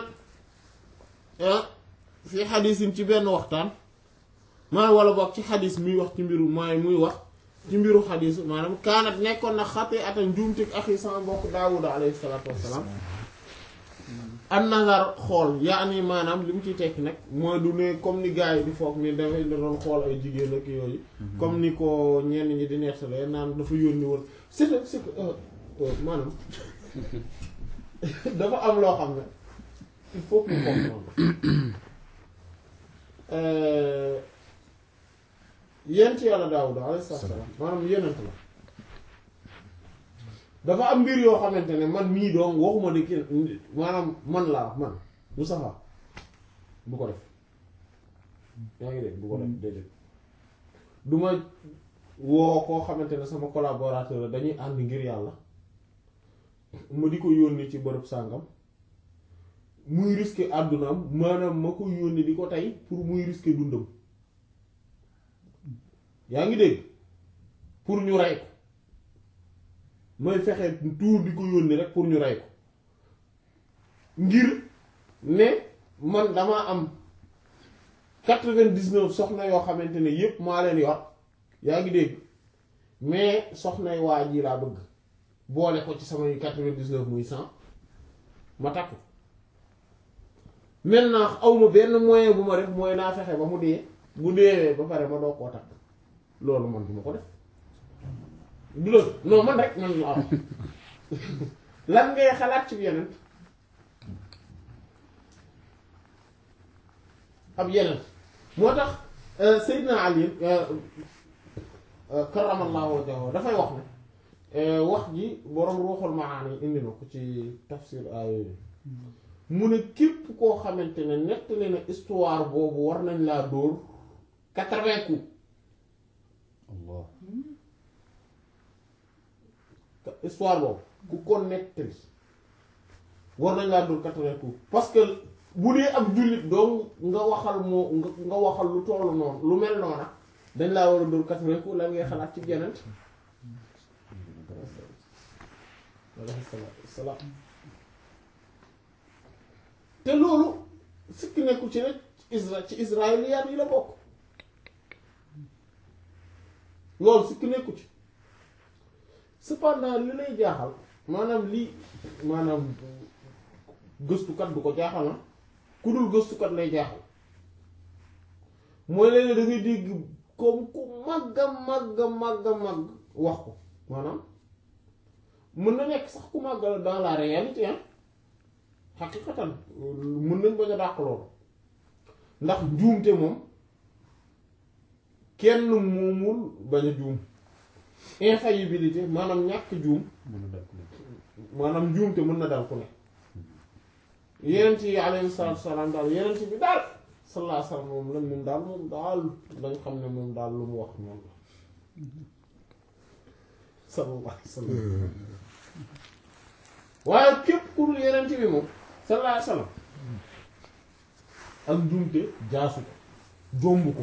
fii xadisin ci benn waxtaan maa wala boog ci xadis muy wax ci mbiru mooy muy wax ci mbiru xadis maanaam kaanat nekkoon na xati ata njuumtik axi sama mbokk daawuda alayhi salaatu wassalaam an nazar xool yaani maanaam li mu ciy tekki nag mooy du ne comme ni gars yi di foog ni dafay da doon xool ay jigéen ak yooyu comme ni ko ñenn ñi di nettalee naan dafa yónni woon c'est que c'est que maanaam dafa am loo xam ne il faut que ñu comprendre yent yàlla Daawuda alayhi salaam maanaam yenent la dafa am mbir yoo xamante ne man mii doom waxuma ne kii maanaam man laa man Moustapha bu ko def yaa ngi dégg bu ko def déedéet du ma woo koo xamante ne sama collaborateur la dañuy ànd ngir yàlla ma di ko yónni ci bërëb sàngam muy risquer àddunaam maanaam ma ko yónni di ko tey pour muy risquer dundam yaa ngi dégg pour ñu rey ko mooy fexe tuur di ko yónni rek pour ñu rey ko ngir ne man damaa am quatre-vingt-dix-neuf soxna yoo xamante ne yépp maa leen yor yaa ngi dégg mais soxnay waa ji laa bëgg boole ko ci samay quatre-vingt-dix-neuf muy cent ma takku maintenant awma benn moyen bu ma def mooy naa fexe ba mu dee bu deewee ba pare ma doo koo takk loolu man du ma ko def du la non man rek man la am lan ngay xalaat ci yeneen ab yeneen moo tax Seydina Ali karamallahu wajhahu dafay wax ne wax ji boroom ruuxul maani indi na ko ci tafsir ay mu ne képp koo xamante ne nettali na histoire boobu war nañ laa dóor quatre-vingts coups Allah histoire boobu ku ko nettali war nañ laa dóor quatre-vingts coups parce que bu dee ab jullit doom nga waxal moo nga nga waxal lu tollu noonu lu mel noona dañ laa war a dóor quatre-vingts coups lan ngay xalaat ci yeneen alayhi salaatu wassalaam te loolu sikki nekku ci rek isra ci israéliyaat yi la bokk loolu sikki nekku ci cependant li lay jaaxal maanaam lii maanaam gëstukat du ko jaaxal na ku dul gëstukat lay jaaxal mooy léeg-léeg da ngay dégg comme ku màgga màgga màgga màgg wax ko maanaam mën na nekk sax ku màggal dans la réalité hein xaqiqatan mën nañ bañ a dàq loolu ndax njuumte moom kenn moomul bañ a juum infaillibilité maanaam ñàkk juum mën na dàq maanaam njuumte mën na dal ku ne yenent yi alayhi salaatu salaam daal yenent bi daal sallallahu alayhi wasallam moom lan moom daal moom daal dañ xam ne moom daal lu mu wax moom la sallallahu alayhi wasallam waaye képp ku dul yenent bi moom sallallahu alayhi wasallam ak njuumte jaasu ko jomb ko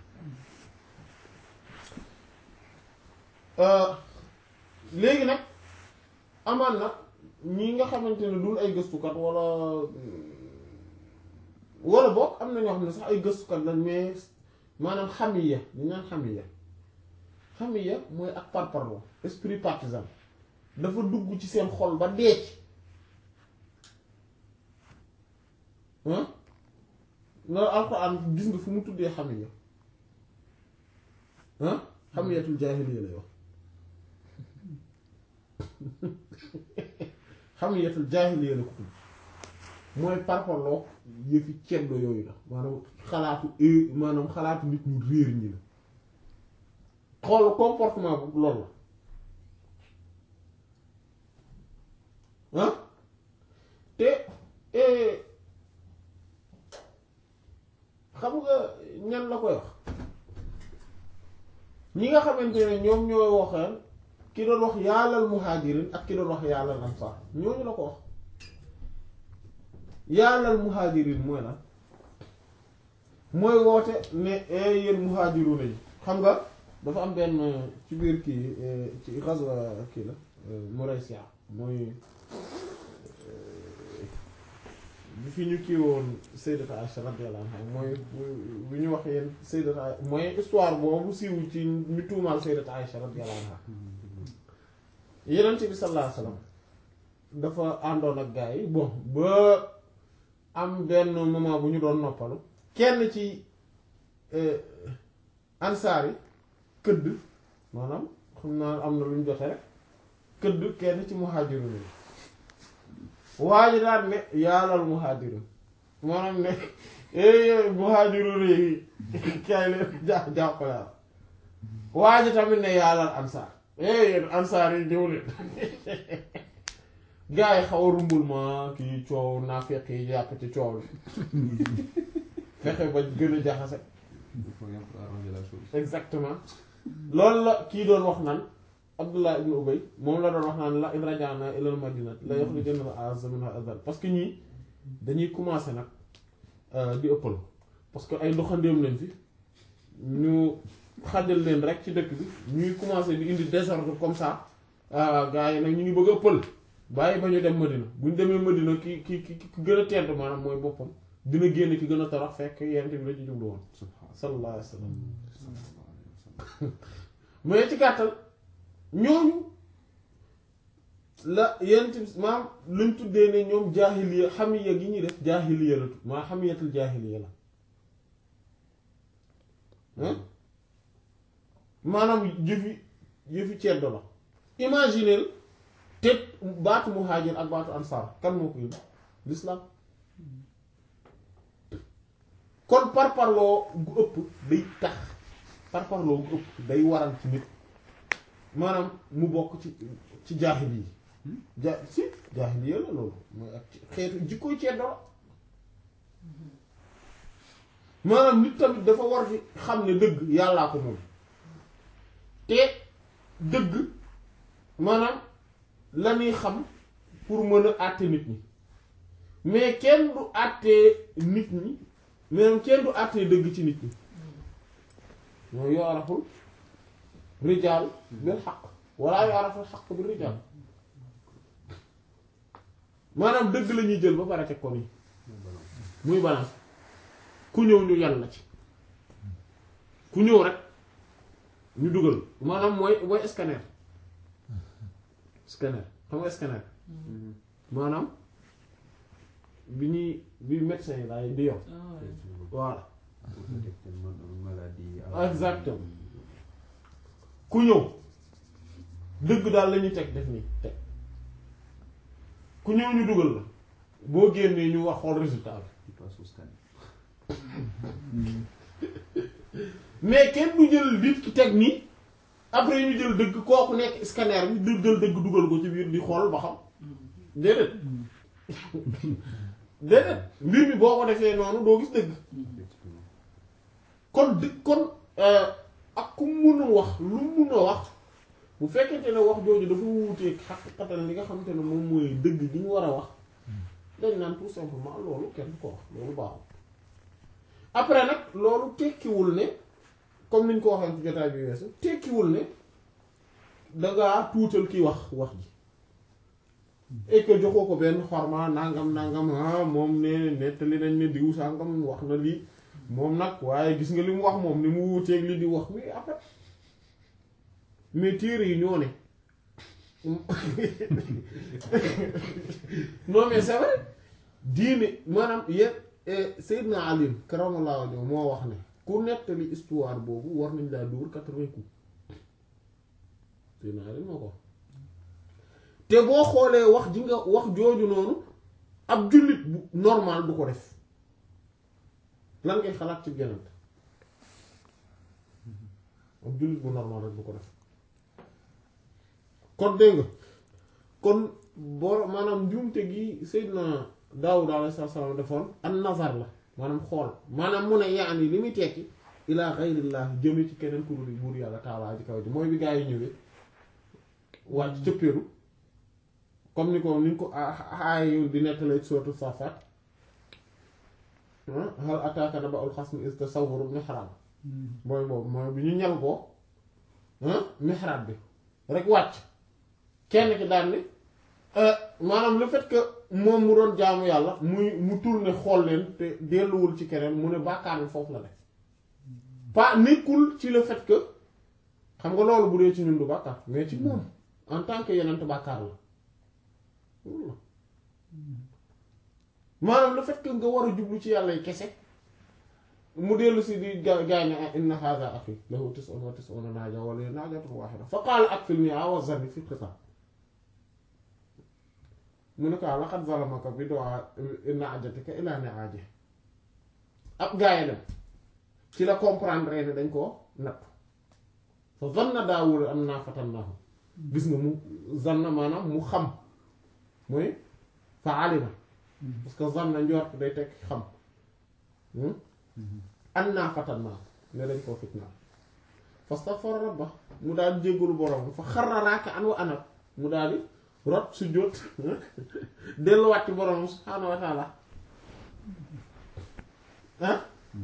léegi nag amaan na ñi nga xamante ne dul ay gëstukat wala wala boog am na ñoo xam ne sax ay gëstukat lañ mais maanaam xamiya ñu naan xamiya xamiya mooy ak parparloo esprit partisan dafa dugg ci seen xol ba dee ci ah loolu alxuraan gis nga fu mu tuddee xamiya ah xamiyatul jaahiliya lay wax xamiyatul jaahiliya la ko tudd mooy parparloo yëfi ceddo yooyu la maanaam xalaatu maanaam xalaatu nit ñu réer ñi la xool comportement bu loolu la ah te xam nga ñan la koy wax ñi nga xamante ne ñoom ñooy waxaan ki doon wax yàllal muhajirin ak ki doon wax yàllal ansar ñooñu la ko wax yàllal muhajirin mooy lan mooy woote ne yéen muhajiruna yi xam nga dafa am benn ci biir kii ci ghazwa kii la Muraysiya mooy bi fi ñu kii woon Sayyidata Aisha radiyallahu anha mooy bu ñu wax yéen Sayyidata Aisha mooy histoire boobu siiw ci ñu tuumaal Sayyidata Aisha radiyallahu anha Yonent bi sallallahu alayhi wasallam dafa àndoon ak gars yi bon ba am benn moment bu ñu doon noppalu kenn ci ansaar yi këdd maanaam xam naa am na lu ñu jote rek këdd kenn ci muhaajiruun yi waa ji daan ne yaalal muhaajiruun maanaam ne eh muhaajiruun yi kay leen ja jàppale waa ji tamit ne yaalal ansaar eh yéen ansaar yi ñëw leen gaa yi xaw a rumbul ma kii coow naa fekk yi jàpp ci coow li fexe ba gën a jaxase Il faut bien arranger la chose. exactement loolu la kii doon wax naan Abdullah ibn Ubay moom la doon wax naan la in raja'na ilal madinat la yukhrijanna al-a'azzu minha al-adhall parce que ñii dañuy commencer nag di ëppal parce que ay doxandéem lañ fi ñu xajal leen rek ci dëkk bi ñuy commencer di indi désordre comme ça gars yi nag ñu ngi bëgg a ëppal bàyyi ba ñu dem Madina bu ñu demee Madina ki ki ki ki gën a tedd maanaam mooy boppam dina génn ki gën a torox fekk yent bi la ci jublu woon sallallahu alayhi wa sallam mais ci gàttal ñooñu la yent bi maam luñ tuddee ne ñoom jaahiliya xamiya gi ñuy def jaahiliya la tudd maa xamiyatul jaahiliya la hein maanaam jëfi jëfi ceddo la imagineel te baatu muhaajir ak baatu ansaar kan moo ko indi l'islam kon parparloo gu ëpp day tax parparloo gu ëpp day waral ci nit maanaam mu bokk ci ci jaahil yi ja si jaahil yi la loolu mooy ak xeetu jikkoy ceddo la maanaam nit tamit dafa war di xam ne dëgg yàllaa ko moom te dëgg maanaam la ñuy xam pour mën a àtte nit ñi mais kenn du àttee nit ñi mais kenn du àttee dëgg ci nit ñi ñoo yooraful rijaal bil xaq walla yooraful xaq bi rijaal maanaam dëgg la ñuy jël ba pare teg ko nii muy balance ku ñëw ñu yàlla ci ku ñëw rek ñu dugal maanaam mooy mooy scanner scanner xam nga scanner maanaam bi ñuy bi médecin yi daay di yor voilà exactement ku ñëw dëgg daal la ñuy teg def nii teg ku ñëw ñu dugal la boo génnee ñu wax xool résultat bi mais kenn du jël nit ki teg nii après ñu jël dëgg kooku nekk scanner bi du jël dëgg dugal ko ci biir di xool ba xam déedéet déedéet mbir mi boo ko defee noonu doo gis dëgg kon dëgg kon ak ku mun a wax lu mun a wax bu fekkente ne wax jooju dafa wuuteeg xaqiqatan li nga xamante ne moom mooy dëgg gi ñu war a wax dañ naan tout simplement loolu kenn ko wax loolu baaxul après nag loolu tekkiwul ne comme niñ ko waxee ci jotaay bi weesu tekkiwul ne dangaa tuutal ki wax wax ji et que joxoo ko benn xorma nangam nangam ah moom ne nettali nañ ne diw sangam wax na lii moom nag waaye gis nga li mu wax moom ni mu wuuteeg li di wax mais après mais téere yi ñoo ne non mais c'est vrai diine maanaam yéen Seydina Ali karamallahu wajhahu moo wax ne ku nettali histoire boobu war nañ laa dóor quatre-vingts coups Seydina Ali moo ko wax te boo xoolee wax ji nga wax jooju noonu ab jullit bu normal du ko def lan ngay xalaat ci genant ab jullit bu normal rek du ko def kon dégg nga kon boo maanaam njuumte gi Seydina Daawud alayhi salaam defoon an nazar la maanaam xool maanaam mu ne yaani li muy tekki ilaa xayrillah jëme ci keneen ku dul buur yàlla taalaa ji kaw ji mooy bi gaa yi ñëwee wàcc cëppeeru comme ni ko ni ñu ko aayu di nettalee sootu Saafaat hal ataaka naba'ul xasmi iz tasawwaru ibn Hiram mooy boobu mooy bi ñu ñal ko mihrab bi rek wàcc kenn ki daal ni maanaam le fait que moom mu doon jaamu yàlla muy mu tourné xool leen te delluwul ci keneen mu ne bàkkaar bi foofu la ne pas nekkul ci le fait que xam nga loolu bu dee ci ñun du bàkkaar mais ci moom en tant que yenent bàkkaar la maanaam le fait que nga war a jublu ci yàlla yi kese mu dellu si di ga gaay ne inna hadha akhi lahu tis'un wa tis'una naaja wa li naajatun wahida fa qaala akfilni wa zarni fi qitaa mu ne ko laqad zalamaka bi du'a naajatika ila ni'ajihi ab gaay dem ci la comprendre ne dañ koo natt fa zanna Daawuud annaa fatannaahu gis nga mu zanna maanaam mu xam mooy fa alima parce que zanna njort day tekk xam annaa fatannaahu ne dañ koo fitnaa fastaghfara rabba mu daal jéggalu borom fa xarra raaki'an wa anab mu daal di rot su jóot delluwaat ci borom subhaanahu wa taala ah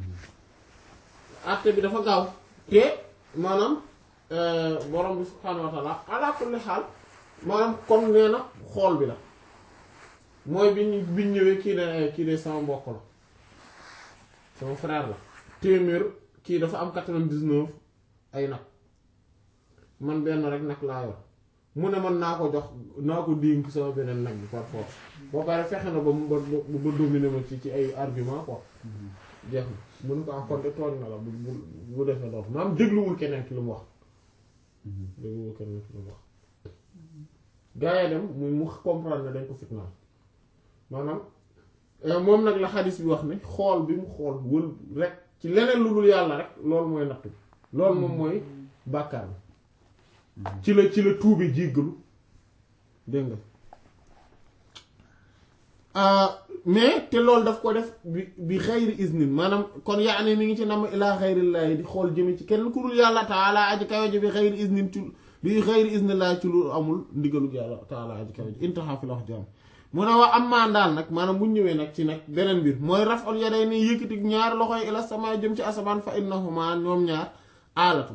àtte bi dafa gaaw te maanaam borom bi subhaanahu wa taala ala kulli xaal maanaam comme nee na xool bi la mooy bi ñu bi ñu ñëwee kii de kii de sama mbokk la sama frère la téeméer kii dafa am quatre-vingt-dix-neuf ay nag man benn rek nag laa yor mu ne man naa ko jox naa ko dénk sama beneen nag bi par force boo pare fexe na ba mu ba ba dominer ma ci ci ay argument quoi jeex na mun ko am kon de tooñ na la bu bu bu defee loolu maanaam dégluwul keneen ki lu mu wax dégluwul keneen ki lu mu wax gaa yi dem mu mu comprendre ne dañ ko fitnaal maanaam moom nag la xadis bi wax ne xool bi mu xool wël rek ci leneen lu dul yàlla rek loolu mooy natt bi loolu moom mooy bàkkaar bi ci la ci la tuube jéggalu dégg nga mais te loolu daf ko def bi bi xayri isnin maanaam kon yaa ne mi ngi ci nam ilaa xayrillaahi di xool jëme ci kenn ku dul yàlla taala aji kawe ji bi xayri isnin ci bi xayri isnillaahi ci lu amul ndigalug yàlla taala aji kawe ji intaha fi la wax jàmm mu ne waa am maan daal nag maanaam bu ñëwee nag ci nag beneen mbir mooy raf'ul yadayni yëkkati ñaar loxoy ila sama jëm ci asamaan fa innahuma ñoom ñaar aalatu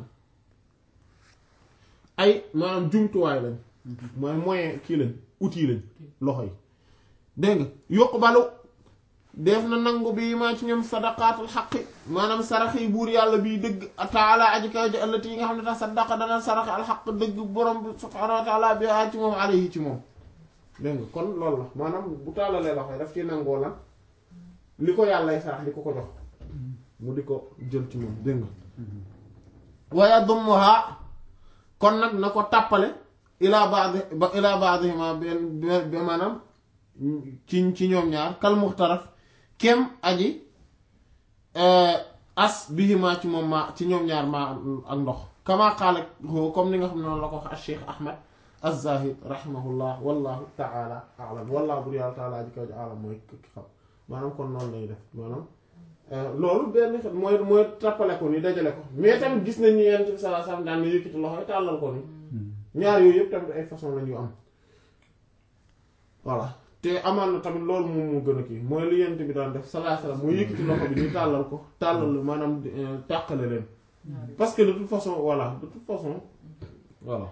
ay maanaam jumtuwaay lañ mooy moyen kii lañ outil lañ loxo yi dégg nga yokk balu def na nangu bi maa ci ñoom sadaqaatul xaqi maanaam sarax yi buur yàlla bii dëgg taala aji kaw ji allati yi nga xam ne tax sadaqa dana sarax alxaq dëgg borom bi subhaanahu wa taala bi ci moom alayhi ci moom dégg nga kon loolu la maanaam bu taalalee loxo yi daf ci nangoo lan li ko yàllay sarax di ko ko jox mu di ko jël ci moom dégg nga waaye dummuha kon nag na ko tàppale ilaa baadi ba ilaa baadihima benn be maanaam ci ci ñoom ñaar kal muxtaraf kem aji as bihima ci moom ma ci ñoom ñaar ma ak ndox kama qaala comme ni nga xam ne noonu la ko wax al cheikh ahmad az-zahid rahimahullah wallahu taala alam wallahu bur yàlla taala aji kaw ji alam mooy ki xam maanaam kon noonu lay def maanaam loolu benn xet mooy mooy tàppale ko ni dajale ko mais tamit gis nañ ni yonent bi sallallahu alayhi wasallam daan na yëkkati loxo yi tàllal ko ni ñaar yooyu yëpp tamit ay façon la ñu am voilà te amaan na tamit loolu moom moo gën a kii mooy li yonent bi daan def sallallahu alayhi wasallam mooy yëkkati loxo bi ni tàllal ko tàllal maanaam tàqale leen parce que de toute façon voilà de toute façon voilà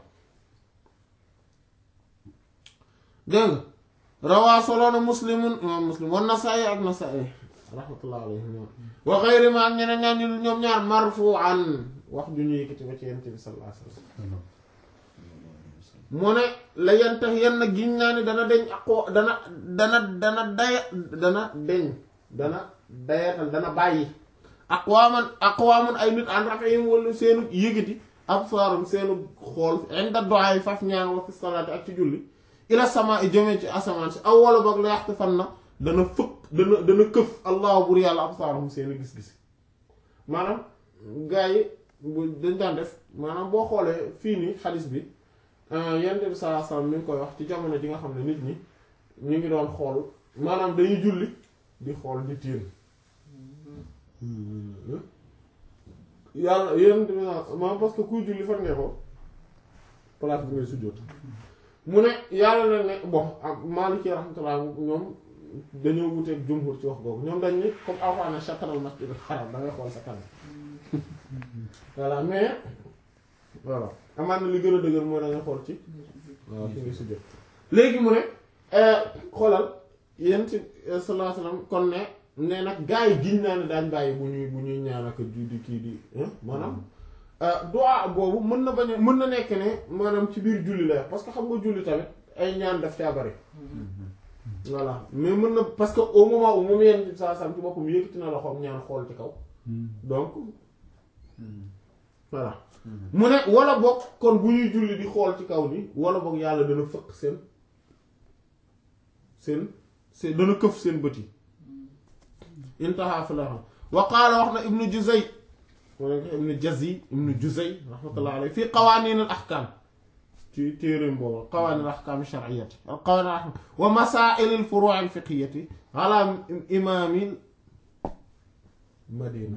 dégg nga rawaa soloona muslimun imam muslim wan nasaa'i ak nasaa'i rahmatullah alayhim wa xayri ma ak ñeneen ñaan ñu ñoom ñaar marfu'an wax ju ñu yëkkati ba ci yonent bi sallallahu alayhi wasallam mu ne la yantax yenn giñ naa ni dana deñ aqwa dana dana dana daya dana deñ dana dayatal dana bàyyi aqwaaman aqwaaman ay nit an rafihim wala seenu yëkkati absaarum seenu xool inda du'a faf ñaan wa fi salaati ak ci julli ila sama i jëmee ci asamaan si aw wala boog la yaxtu fan na dana fëkk dana dana këf allahu bur yàlla absaarum seeni gis-gis maanaam gaa yi bu dañ daan def maanaam boo xoolee fii nii xadis bi yonent bi sallallahu alayhi wasallam mi ngi koy wax ci jamono ji nga xam ne nit ñi ñu ngi doon xool maanaam dañuy julli di xool di tiir yàlla yonent bi maanaam parce que kuy julli fan nga ko place bi ngay sujjóot mu ne yàlla na ne bon ak Maliki rahmatullah ñoom dañoo wuteeg jumhur ci wax googu ñoom dañ ni comme Alxuraan shatral masjidil haram da ngay xool sa kanam voilà mais voilà amaan na li gën a dëgër mooy da nga xool ci waaw fi nga sujjóot léegi mu ne xoolal yéen ci sallallahu alayhi wasallam kon ne ne nag gaa yi giñ naa ne daañ bàyyi bu ñuy bu ñuy ñaan ak di di kii di maanaam du'a boobu mën na bañ a mën na nekk ne maanaam ci biir julli la parce que xam nga julli tamit ay ñaan daf caa bari voilà mais mën na parce que au moment où moom yenn saa sam ci boppam yëkkati na loxoom ñaan xool ci kaw donc voilà mu ne wala boog kon bu ñuy julli di xool ci kaw ni wala boog yàlla dana fëkk seen seen seen dana këf seen bët yi intaha fi la xam wa qaala wax na ibnu juzay wala ibnu jazi ibnu juzay rahmatullah alayhi fii qawaaniin al ahkaam ci téeréem boobu qawaaniin al ahkaam shar'iyyati al qawaaniin al ahkaam wa masaa'il al furu' al fiqhiyyati ala imaamil madina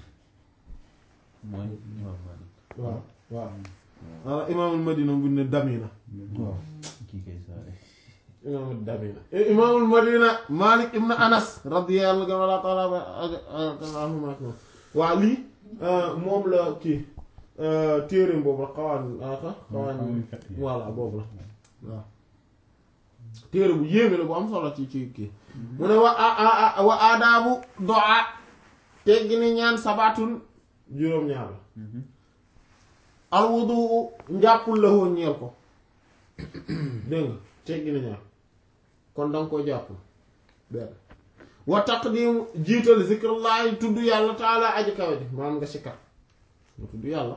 mooy imaam Maalik waaw waaw ala imaamul madina bu ne damina waaw kii kay saare imaamul damina imaamul madina malik ibn anas radiyallahu ta'ala anhuma waaw lii moom la kii téereem boobu la xawaan aka xawaan voilà boobu la waaw téere bu yéeme la bu am solo ci ci kii mu ne wa wa aadaabu du'a teggi ni ñaan sabatun juróom-ñaar la alwudu njàppul la woon ñeel ko dégg nga teggi na ñaar kon danga ko jàppul benn wa taqdim jiital zikrullahi tudd yàlla taala aji kawe ji maanaam nga sikkar nga tudd yàlla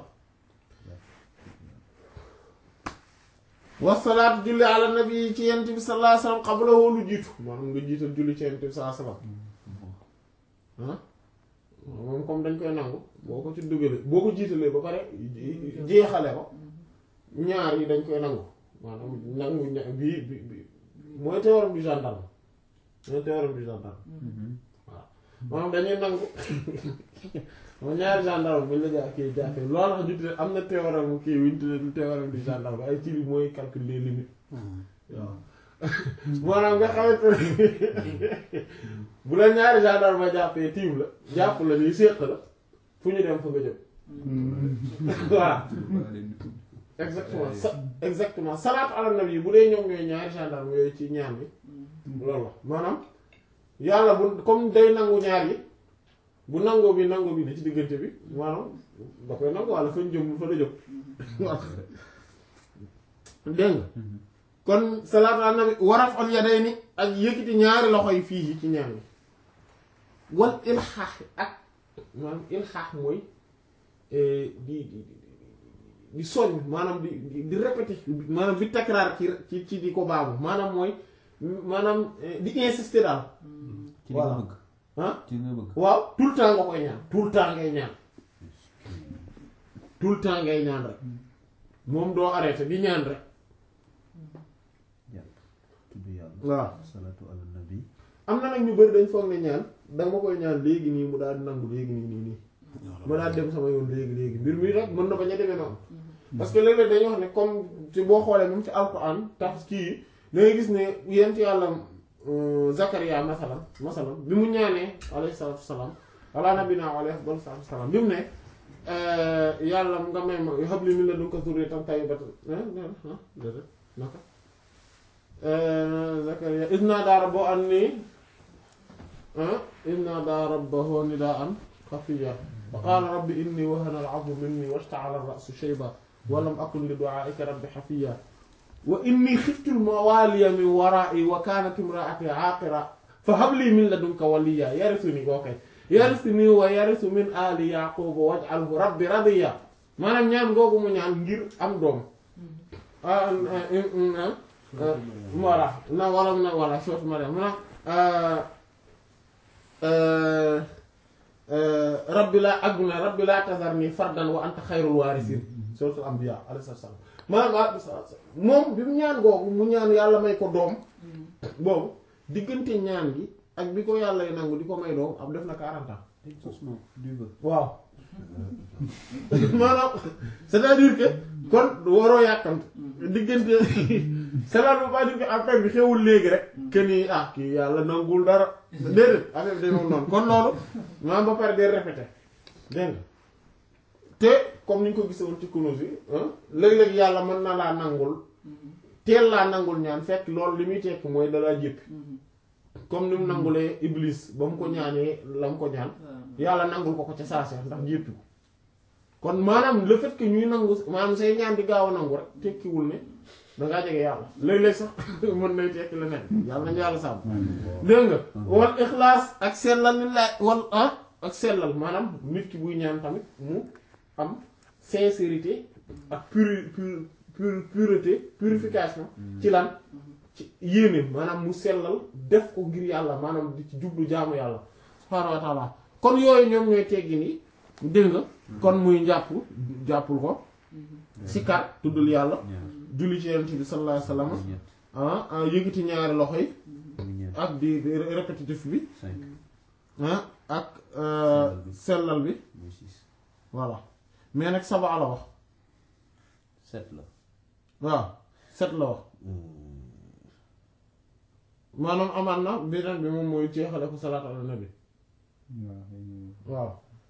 wasalaatu julli ala nabi ci yent bi sallallahu alayhi wasallam qablahu lu jiitu maanaam nga jiital julli ci yent bi sallallahu alayhi wasallam ah moom comme dañ koy nangu boo ko ci dugalee boo ko jiitalee ba pare jeexale ko ñaar yi dañ koy nangu maanaam nangu ña bii bi bi mooy théorème du gendarme mooy théorème du gendarme waaw maanaam dañuy nangu moom ñaari gendarme buñ la jaa kii jàppee loolu tax ñu tuddee am na théorème kii wuñ tuddee théorème du gendarme ay ci mooy calcul des limites waaw maanaam nga xamante ne bu la ñaari gendarme ma jàppee tiim la jàpp la nii séq la fu ñu dem fa nga jëm voilà exactement sa exactement salaatu ala nabi bu dee ñoom ñooy ñaari gendarme yooyu ci ñaan bi loolu la maanaam yàlla bu comme day nangu ñaar yi bu nangoo bi nangoo bi ne ci diggante bi maanaam da koy nangu walla fañ jëm fa la jëm dégg nga kon salaatu ala nabi waraf al yadayni ak yëkkati ñaari loxo yi fii yi ci ñaan bi wal ilxaax ak maanaam ilxaax mooy di di di soññ maanaam di di répéter maanaam di takraar ci ci ci di ko baabu maanaam mooy maanaam di insister daal ci li nga bëgg ah ci li nga bëgg waaw tout le temps nga koy ñaan tout le temps ngay ñaan tout le temps ngay ñaan rek moom doo arrêté di ñaan rek jàpp tudd yàlla waaw salaatu ala nabi am na nag ñu bëri dañ foog ne ñaan danga ma koy ñaan léegi nii mu daal di nangu léegi nii nii nii ma daal dem sama yoon léegi léegi mbir mi rek mën na bañ a demee noonu parce que léeg-léeg dañuy wax ne comme ci boo xoolee même ci alquran tax kii yi da ngay gis ne yent yàlla Zakaria masalan masalan bi mu ñaanee alayhi salaatu wasalaam ala nabina alayhi afdal salaatu wasalaam bi mu ne yàlla nga may ma habli min ladunka zurriyatan tayyibatan déedéet naka Zakaria iz naadaa rabbahu annii iz naadaa rabbahu nidaa'an xafiyyan fa qaala rabbi innii wahana al-'azmu minnii washta'ala ar-ra'su shayban wa lam akun li du'aa'ika rabbi hafiyyan wa innii xiftu al-mawaaliya min waraa'ii wa kaanat imra'atii 'aaqiran fa hab lii min ladunka waliyyan yarisuni kooke yarisuni wa yarisu min aali yaquuba waj'alhu rabbi radiyyan maanaam ñaan googu mu ñaan ngir am doom voilà na wala na voilà sourate Maryam mu na rabbi laa ak na rabbi laa tazarni fardan wa anta xayrul waarisiin sourate Anbiya alayhi salaam maanaam moom bi mu ñaan googu mu ñaan yàlla may ko doom boobu diggante ñaan gi ak bi ko yàlla nangu di ko may doom ab def na 40 ans exaucement du vœu waaw maanaam c'est-à-dire que kon waroo yàkkamte diggante cela ne veut pas dire que affaire bi xewul léegi rek que ni ah kii yàlla nangul dara déedéet affaire bi day moom noonu kon loolu maanaam ba pare day répété dégg nga te comme ni ñu ko gisee woon ci kunus yi léeg-léeg yàlla mën na laa nangul teel laa nangul ñaan fekk loolu li muy tekk mooy dalaa jéppi comme ni mu nangulee iblis ba mu ko ñaanee la mu ko ñaan yàlla nangul ko ko ca saase ndax jéppi ko kon maanaam le fait que ñuy nangu maanaam say ñaan di gaaw a nangu rek tekkiwul ne dangaa jege yàlla léeg-léeg sax mën nay tekki leneen yàlla nañu yàlla sàmm dégg nga wal ixlaas ak sellal ni laay wal ah ak sellal maanaam nit ki buy ñaan tamit mu am sincérité ak puri pur pureté purification ci lan ci yéene maanaam mu sellal def ko ngir yàlla maanaam di ci jublu jaamu yàlla subhaanahu wa taala kon yooyu ñoom ñooy teggi ni dégg nga kon muy njàpp jàppul ko sikar tuddul yàlla julli ci yonent bi sallallahu alayhi wa sallam ah yëgiti ñaari loxo yi ak di répétitif bi ah ak sellal bi voilà mais nag saba la wax set la waaw set la wax maanaam amaan na beneen bi moom mooy jeexale ko salaat ala nabi waaw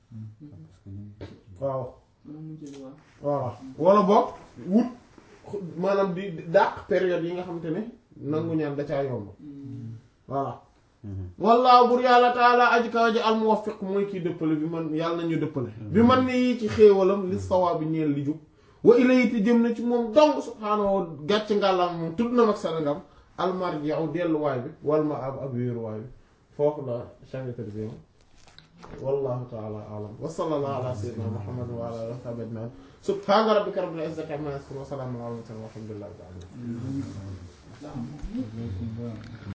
waaw voilà wala boog wut maanaam di dàq période yi nga xamante ne nangu ñaan da caa yomb voilà wallaahu bur yàlla taala aji kaw ji al muwaffiq mooy kii dëppale bi man yàlla nañu dëppale bi man ni yi ci xéewalam li sawaa bi ñeel li jub wa ilayhi jëm na ci moom dong subhaanahu gàcc ngàllam moom tudd na mag sarangam almarji'u delluwaay bi wal ma ab ab wéeruwaay bi foofu la chapitre bi wallahu taala alam wa sallallahu ala sayyidina muhammad wa ala alihi wa sahbihi ajma'in subhana rabbika rabbil izzati amma yasifun wa salamun ala al mursalin walhamdulillahi rabbil alamin